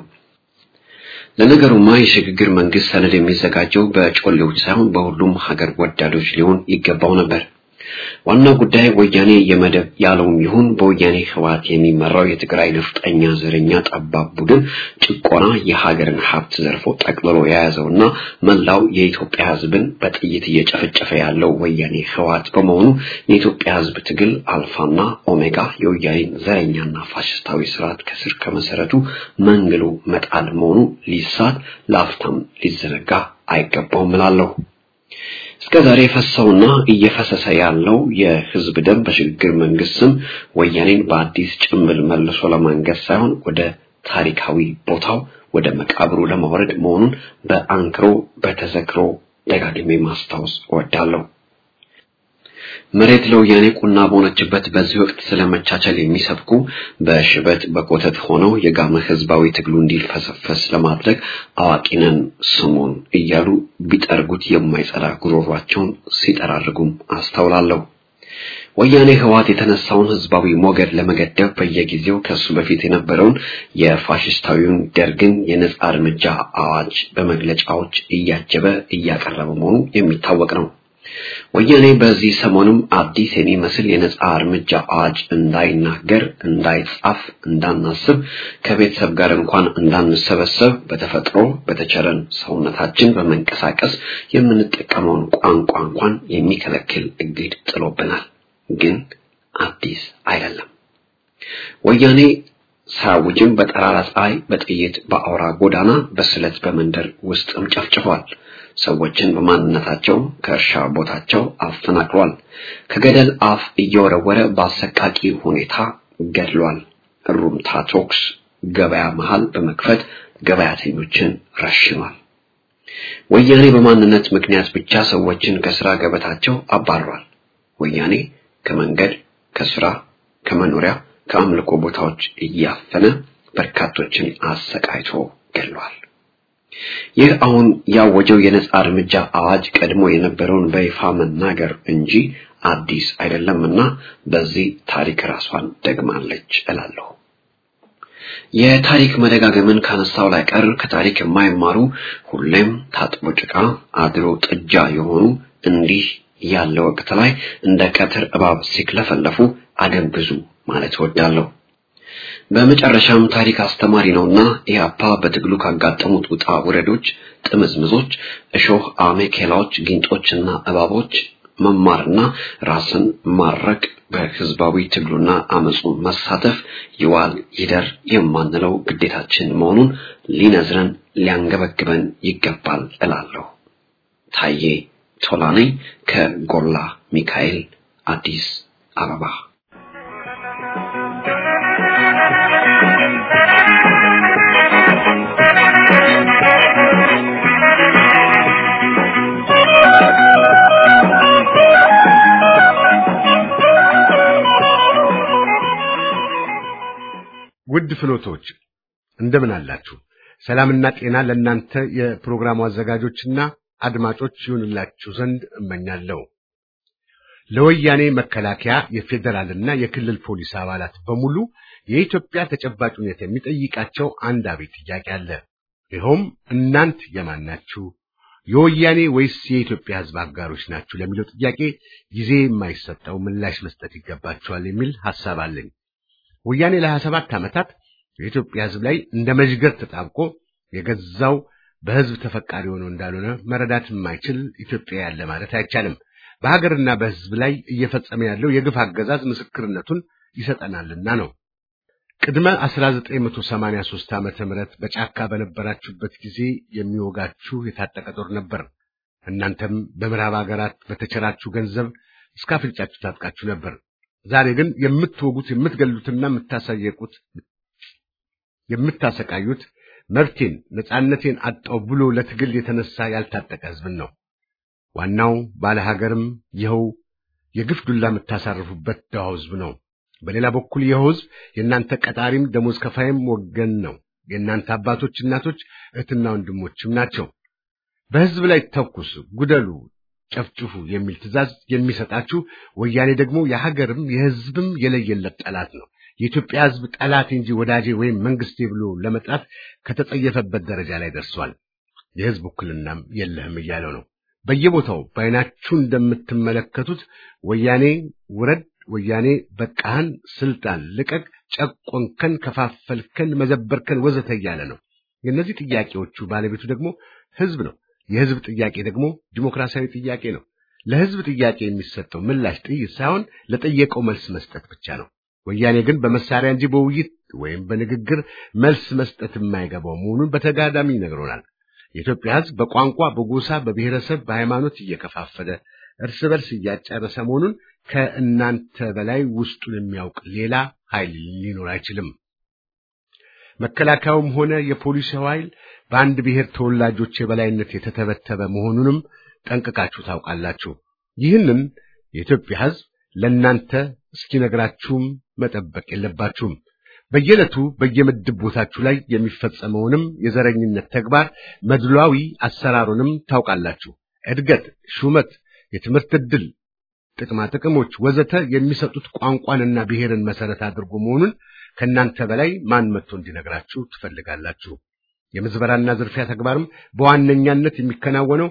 ለነገሩማ የሽግግር መንግስት ሰነድ የሚዘጋጀው በጮሌዎች ሳይሆን በሁሉም ሀገር ወዳዶች ሊሆን ይገባው ነበር። ዋናው ጉዳይ ወያኔ የመደብ ያለውም ይሁን በወያኔ ህወሓት የሚመራው የትግራይ ነፍጠኛ ዘረኛ ጠባብ ቡድን ጭቆና የሀገርን ሀብት ዘርፎ ጠቅልሎ የያዘውና መላው የኢትዮጵያ ህዝብን በጥይት እየጨፈጨፈ ያለው ወያኔ ህወሓት በመሆኑ የኢትዮጵያ ህዝብ ትግል አልፋና ኦሜጋ የወያኔን ዘረኛና ፋሽስታዊ ስርዓት ከስር ከመሰረቱ መንግሎ መጣል መሆኑ ሊሳት ለአፍታም ሊዘነጋ አይገባውም እላለሁ። እስከ ዛሬ የፈሰውና እየፈሰሰ ያለው የህዝብ ደም በሽግግር መንግስት ስም ወያኔን በአዲስ ጭምብል መልሶ ለማንገስ ሳይሆን ወደ ታሪካዊ ቦታው ወደ መቃብሩ ለማውረድ መሆኑን በአንክሮ በተዘክሮ ደጋግሜ ማስታወስ እወዳለሁ። መሬት ለወያኔ ቁና በሆነችበት በዚህ ወቅት ስለመቻቻል የሚሰብኩ በሽበት በኮተት ሆነው የጋመ ህዝባዊ ትግሉ እንዲልፈሰፈስ ለማድረግ አዋቂነን ስሙን እያሉ ቢጠርጉት የማይጸዳ ጉሮሯቸውን ሲጠራርጉም አስተውላለሁ። ወያኔ ህወሓት የተነሳውን ህዝባዊ ሞገድ ለመገደብ በየጊዜው ከሱ በፊት የነበረውን የፋሽስታዊውን ደርግን የነጻ እርምጃ አዋጅ በመግለጫዎች እያጀበ እያቀረበ መሆኑ የሚታወቅ ነው። ወያኔ በዚህ ሰሞኑም አዲስ የሚመስል የነጻ እርምጃ አዋጅ እንዳይናገር፣ እንዳይጻፍ፣ እንዳናስብ ከቤተሰብ ጋር እንኳን እንዳንሰበሰብ በተፈጥሮ በተቸረን ሰውነታችን በመንቀሳቀስ የምንጠቀመውን ቋንቋ እንኳን የሚከለክል እግድ ጥሎብናል። ግን አዲስ አይደለም። ወያኔ ሳያውጅም በጠራራ ፀሐይ በጥይት በአውራ ጎዳና በስለት በመንደር ውስጥም ጨፍጭፏል። ሰዎችን በማንነታቸው ከእርሻ ቦታቸው አፈናቅሏል። ከገደል አፍ እየወረወረ በአሰቃቂ ሁኔታ ገድሏል። ሩምታ ቶክስ ገበያ መሃል በመክፈት ገበያተኞችን ረሽኗል። ወያኔ በማንነት ምክንያት ብቻ ሰዎችን ከስራ ገበታቸው አባሯል። ወያኔ ከመንገድ፣ ከስራ፣ ከመኖሪያ፣ ከአምልኮ ቦታዎች እያፈነ በርካቶችን አሰቃይቶ ገድሏል። ይህ አሁን ያወጀው የነጻ እርምጃ አዋጅ ቀድሞ የነበረውን በይፋ መናገር እንጂ አዲስ አይደለምና በዚህ ታሪክ ራሷን ደግማለች እላለሁ። የታሪክ መደጋገምን ካነሳው ላይ ቀር ከታሪክ የማይማሩ ሁሌም ታጥቦ ጭቃ አድሮ ጥጃ የሆኑ እንዲህ ያለ ወቅት ላይ እንደ ቀትር እባብ ሲክለፈለፉ አደንግዙ ማለት እወዳለሁ። በመጨረሻም ታሪክ አስተማሪ ነውና ኢህአፓ በትግሉ ካጋጠሙት ውጣ ውረዶች፣ ጥምዝምዞች፣ እሾህ አሜኬላዎች፣ ጊንጦችና እባቦች መማርና ራስን ማረቅ በህዝባዊ ትግሉና አመፁ መሳተፍ ይዋል ይደር የማንለው ግዴታችን መሆኑን ሊነዝረን ሊያንገበግበን ይገባል እላለሁ። ታዬ ቶላ ነኝ ከጎላ ሚካኤል አዲስ አበባ። ውድ ፍኖቶች እንደምን አላችሁ? ሰላምና ጤና ለእናንተ የፕሮግራሙ አዘጋጆችና አድማጮች ይሁንላችሁ ዘንድ እመኛለሁ። ለወያኔ መከላከያ የፌዴራልና የክልል ፖሊስ አባላት በሙሉ የኢትዮጵያ ተጨባጭ ሁኔታ የሚጠይቃቸው አንድ አቤት ጥያቄ አለ። ይኸውም እናንት የማን ናችሁ? የወያኔ ወይስ የኢትዮጵያ ሕዝብ አጋሮች ናችሁ ለሚለው ጥያቄ ጊዜ የማይሰጠው ምላሽ መስጠት ይገባቸዋል የሚል ሐሳብ አለኝ። ወያኔ ለሀያ ሰባት ዓመታት የኢትዮጵያ ሕዝብ ላይ እንደ መዥገር ተጣብቆ የገዛው በሕዝብ ተፈቃሪ ሆኖ እንዳልሆነ መረዳት የማይችል ኢትዮጵያ ያለ ማለት አይቻልም። በሀገርና በሕዝብ ላይ እየፈጸመ ያለው የግፍ አገዛዝ ምስክርነቱን ይሰጠናልና ነው። ቅድመ 1983 ዓመተ ምህረት በጫካ በነበራችሁበት ጊዜ የሚወጋችሁ የታጠቀ ጦር ነበር። እናንተም በምዕራብ ሀገራት በተቸራችሁ ገንዘብ እስከ አፍንጫችሁ ታጥቃችሁ ነበር። ዛሬ ግን የምትወጉት የምትገሉትና የምታሳየቁት የምታሰቃዩት መብቴን ነጻነቴን አጣው ብሎ ለትግል የተነሳ ያልታጠቀ ህዝብን ነው። ዋናው ባለ ሀገርም ይኸው የግፍ ዱላ የምታሳርፉበት ደሃው ህዝብ ነው። በሌላ በኩል ይኸው ህዝብ የእናንተ ቀጣሪም ደሞዝ ከፋይም ወገን ነው። የእናንተ አባቶች፣ እናቶች፣ እህትና ወንድሞችም ናቸው። በህዝብ ላይ ተኩስ፣ ጉደሉ፣ ጨፍጭፉ የሚል ትዕዛዝ የሚሰጣችሁ ወያኔ ደግሞ የሀገርም የህዝብም የለየለት ጠላት ነው። የኢትዮጵያ ህዝብ ጠላት እንጂ ወዳጄ ወይም መንግስቴ ብሎ ለመጥራት ከተጸየፈበት ደረጃ ላይ ደርሷል። የህዝብ ውክልናም የለህም እያለው ነው። በየቦታው በአይናችሁ እንደምትመለከቱት ወያኔ ውረድ፣ ወያኔ በቃህን፣ ስልጣን ልቀቅ፣ ጨቆንከን፣ ከፋፈልከን፣ መዘበርከን ወዘተ እያለ ነው። የእነዚህ ጥያቄዎቹ ባለቤቱ ደግሞ ህዝብ ነው። የህዝብ ጥያቄ ደግሞ ዲሞክራሲያዊ ጥያቄ ነው። ለህዝብ ጥያቄ የሚሰጠው ምላሽ ጥይት ሳይሆን ለጠየቀው መልስ መስጠት ብቻ ነው። ወያኔ ግን በመሳሪያ እንጂ በውይይት ወይም በንግግር መልስ መስጠት የማይገባው መሆኑን በተጋዳሚ ይነግሮናል። የኢትዮጵያ ህዝብ በቋንቋ፣ በጎሳ፣ በብሔረሰብ፣ በሃይማኖት እየከፋፈለ እርስ በርስ እያጨረሰ መሆኑን ከእናንተ በላይ ውስጡን የሚያውቅ ሌላ ኃይል ሊኖር አይችልም። መከላከያውም ሆነ የፖሊስ ኃይል በአንድ ብሔር ተወላጆች የበላይነት የተተበተበ መሆኑንም ጠንቅቃችሁ ታውቃላችሁ። ይህንን የኢትዮጵያ ህዝብ ለእናንተ እስኪነግራችሁም መጠበቅ የለባችሁም። በየዕለቱ በየምድብ ቦታችሁ ላይ የሚፈጸመውንም የዘረኝነት ተግባር መድሏዊ አሰራሩንም ታውቃላችሁ። እድገት፣ ሹመት፣ የትምህርት ዕድል፣ ጥቅማ ጥቅሞች ወዘተ የሚሰጡት ቋንቋንና ብሔርን መሰረት አድርጎ መሆኑን ከእናንተ በላይ ማን መጥቶ እንዲነግራችሁ ትፈልጋላችሁ? የምዝበራና ዝርፊያ ተግባርም በዋነኛነት የሚከናወነው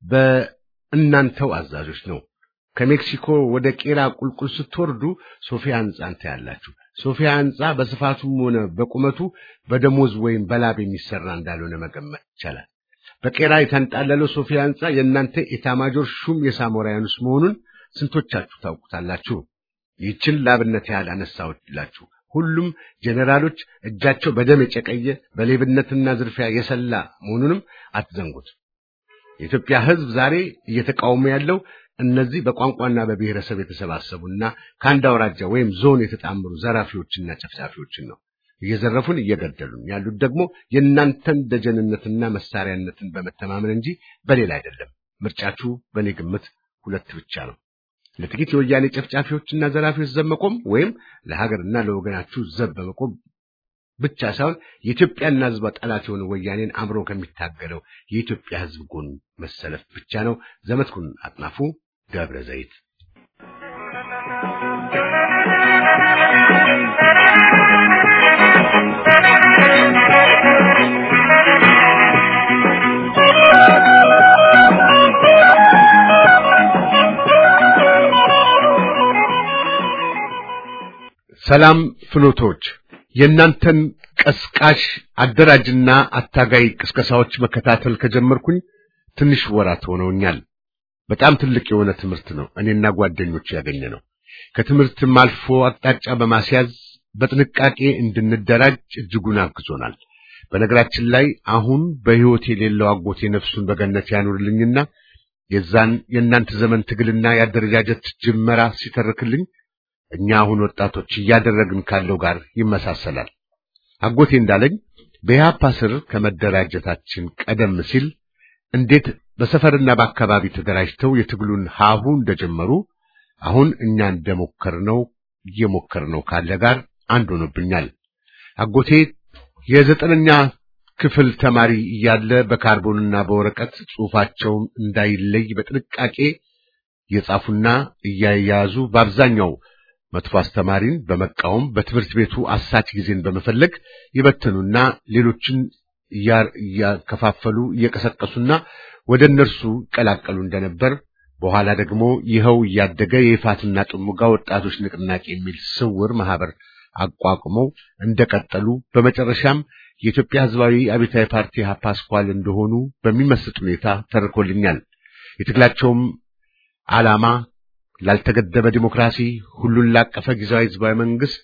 በእናንተው አዛዦች ነው። ከሜክሲኮ ወደ ቄራ ቁልቁል ስትወርዱ ሶፊያ ህንጻን ታያላችሁ። ሶፊያ ህንጻ በስፋቱም ሆነ በቁመቱ በደሞዝ ወይም በላብ የሚሰራ እንዳልሆነ መገመት ይቻላል። በቄራ የተንጣለለው ሶፊያ ህንጻ የእናንተ ኤታማጆር ሹም የሳሞራያኑስ መሆኑን ስንቶቻችሁ ታውቁታላችሁ? ይህችን ላብነት ያህል አነሳሁላችሁ። ሁሉም ጄኔራሎች እጃቸው በደም የጨቀየ በሌብነትና ዝርፊያ የሰላ መሆኑንም አትዘንጉት። የኢትዮጵያ ህዝብ ዛሬ እየተቃወሙ ያለው እነዚህ በቋንቋና በብሔረሰብ የተሰባሰቡና ከአንድ አውራጃ ወይም ዞን የተጣመሩ ዘራፊዎችና ጨፍጫፊዎችን ነው። እየዘረፉን እየገደሉን ያሉት ደግሞ የእናንተን ደጀንነትና መሳሪያነትን በመተማመን እንጂ በሌላ አይደለም። ምርጫችሁ በእኔ ግምት ሁለት ብቻ ነው። ለጥቂት የወያኔ ጨፍጫፊዎችና ዘራፊዎች ዘብ መቆም ወይም ለሀገርና ለወገናችሁ ዘብ በመቆም ብቻ ሳይሆን የኢትዮጵያና ህዝቧ ጠላት የሆነ ወያኔን አምሮ ከሚታገለው የኢትዮጵያ ህዝብ ጎን መሰለፍ ብቻ ነው። ዘመድኩን አጥናፉ ደብረ ዘይት ሰላም ፍኖቶች የእናንተን ቀስቃሽ አደራጅና አታጋይ ቅስቀሳዎች መከታተል ከጀመርኩኝ ትንሽ ወራት ሆነውኛል። በጣም ትልቅ የሆነ ትምህርት ነው እኔና ጓደኞች ያገኘ ነው። ከትምህርትም አልፎ አቅጣጫ በማስያዝ በጥንቃቄ እንድንደራጅ እጅጉን አግዞናል። በነገራችን ላይ አሁን በሕይወት የሌለው አጎቴ ነፍሱን በገነት ያኑርልኝና የዛን የእናንተ ዘመን ትግልና የአደረጃጀት ጅመራ ሲተርክልኝ እኛ አሁን ወጣቶች እያደረግን ካለው ጋር ይመሳሰላል። አጎቴ እንዳለኝ በኢህአፓ ስር ከመደራጀታችን ቀደም ሲል እንዴት በሰፈርና በአካባቢ ተደራጅተው የትግሉን ሀሁ እንደጀመሩ አሁን እኛ እንደሞከርነው እየሞከርነው ካለ ጋር አንድ ሆኖብኛል። አጎቴ የዘጠነኛ ክፍል ተማሪ እያለ በካርቦንና በወረቀት ጽሑፋቸውን እንዳይለይ በጥንቃቄ እየጻፉና እያያዙ በአብዛኛው መጥፎ አስተማሪን በመቃወም በትምህርት ቤቱ አሳች ጊዜን በመፈለግ ይበትኑና ሌሎችን እያከፋፈሉ እየቀሰቀሱና ወደ እነርሱ ይቀላቀሉ እንደነበር በኋላ ደግሞ ይኸው እያደገ የይፋትና ጥሙጋ ወጣቶች ንቅናቄ የሚል ስውር ማህበር አቋቁመው እንደቀጠሉ በመጨረሻም የኢትዮጵያ ሕዝባዊ አብዮታዊ ፓርቲ ኢሕአፓ አስኳል እንደሆኑ በሚመስጥ ሁኔታ ተርኮልኛል። የትግላቸውም ዓላማ ላልተገደበ ዲሞክራሲ፣ ሁሉን ላቀፈ ጊዜያዊ ሕዝባዊ መንግስት፣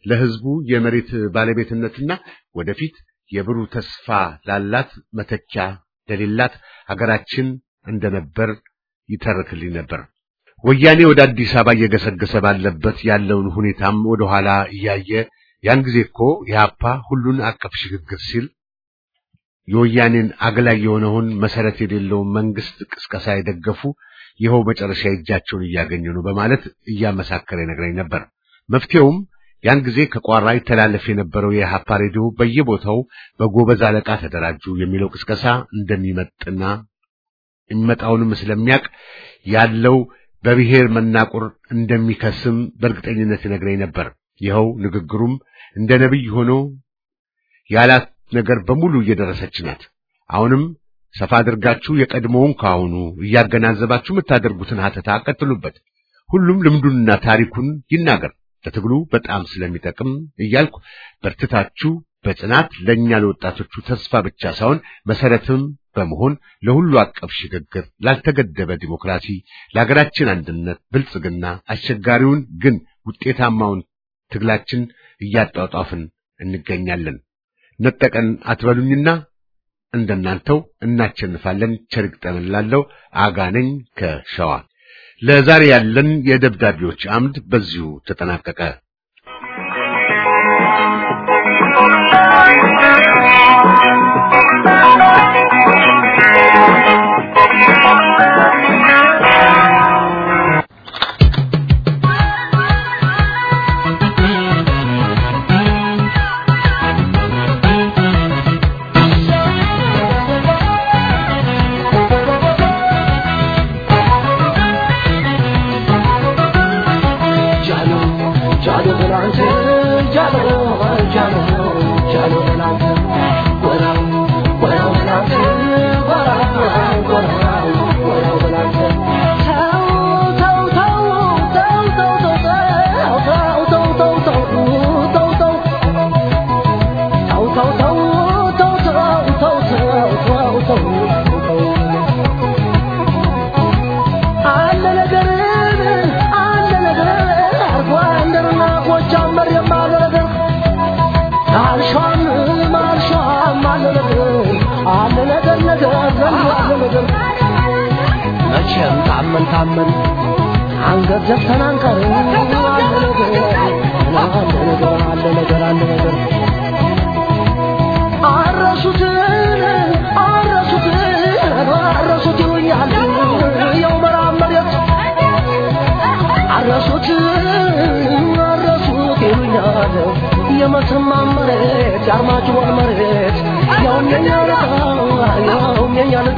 ለህዝቡ የመሬት ባለቤትነትና ወደፊት የብሩህ ተስፋ ላላት መተኪያ ለሌላት ሀገራችን እንደነበር ይተርክልኝ ነበር። ወያኔ ወደ አዲስ አበባ እየገሰገሰ ባለበት ያለውን ሁኔታም ወደኋላ እያየ ያን ጊዜ እኮ የሀፓ ሁሉን አቀፍ ሽግግር ሲል የወያኔን አግላይ የሆነውን መሰረት የሌለውን መንግስት ቅስቀሳ የደገፉ ይኸው መጨረሻ እጃቸውን እያገኙ ነው በማለት እያመሳከረ ይነግረኝ ነበር። መፍትሄውም ያን ጊዜ ከቋራ ይተላለፍ የነበረው የሀፓ ሬዲዮ በየቦታው በጎበዝ አለቃ ተደራጁ የሚለው ቅስቀሳ እንደሚመጥና የሚመጣውንም ስለሚያውቅ ያለው በብሔር መናቁር እንደሚከስም በእርግጠኝነት ይነግረኝ ነበር። ይኸው ንግግሩም እንደ ነቢይ ሆኖ ያላት ነገር በሙሉ እየደረሰች ናት። አሁንም ሰፋ አድርጋችሁ የቀድሞውን ከአሁኑ እያገናዘባችሁ የምታደርጉትን ሀተታ ቀጥሉበት። ሁሉም ልምዱንና ታሪኩን ይናገር፣ ለትግሉ በጣም ስለሚጠቅም እያልኩ በርትታችሁ በጽናት ለእኛ ለወጣቶቹ ተስፋ ብቻ ሳይሆን መሰረትም በመሆን ለሁሉ አቀፍ ሽግግር፣ ላልተገደበ ዲሞክራሲ፣ ለሀገራችን አንድነት፣ ብልጽግና አስቸጋሪውን ግን ውጤታማውን ትግላችን እያጧጧፍን እንገኛለን። ነጠቀን አትበሉኝና እንደናንተው እናቸንፋለን። ቸር ይግጠመን እላለሁ። አጋነኝ ከሸዋ። ለዛሬ ያለን የደብዳቤዎች አምድ በዚሁ ተጠናቀቀ። መቼም ታመን ታመን አንገት ዘግተን አንቀርም። አለ ነገር አለ ነገር አለ ነገር አለ ነገር አረሱትን አረሱትን አረሱት ይሉኛል የው መራብ መሬት አረሱት አረሱት ይሉኛል የመተማ መሬት የአርማጭሆን መሬት ያውም የኛ ልጣ ያውም የኛ ልጣ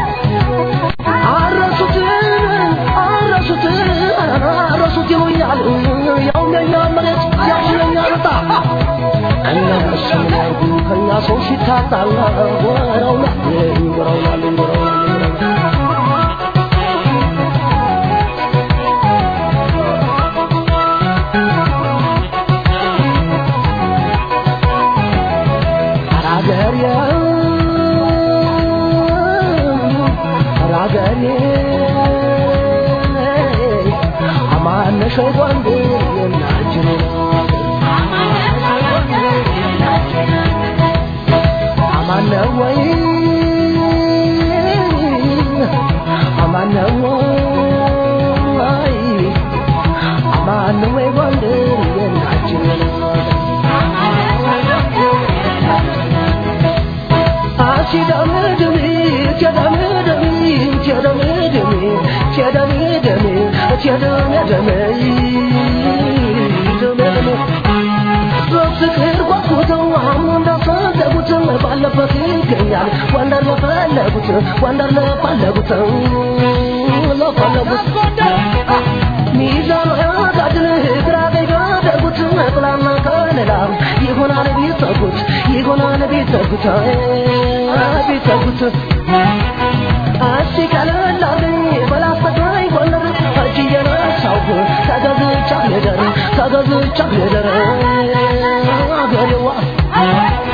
አረሱት አረሱት አረሱት ይሉኛል ያው የኛ መሬት ያው የኛ ልጣ እነሱ ምን ያርጉ ከኛ ሰው ሲታጣላ ወረውና ወረውናል ወረውናል አራገሬ አራገሬ አማነሽ ወንድ የናችን አማነ ወይ አማነ ወይ አማነ ወይ ወንድ የናችን አሲዳምድሚ ቸዳምድሚ ቸዳምድሚ ቸዳምድሚ ቸዳምድሚ ደምድሚ በፍቅር ጓጉተው አሁን እንዳፈለጉት ባለበት ይገኛል ወንደር ለፈለጉት ወንደር ለፈለጉት ለፈለጉት ሚዛኑ ያጋድል ግራ ቀኝ ጋደጉት ጥላና ከለላ ይሆናል ቢጠጉት ይሆናል ቢጠጉት ቢጠጉት እስቲ ቀለላልኝ በላስተቃይ ጎንደር እጅ እየነሳሁ ተገዝቻ ልደር ተገዝቻ ልደር አገሬዋ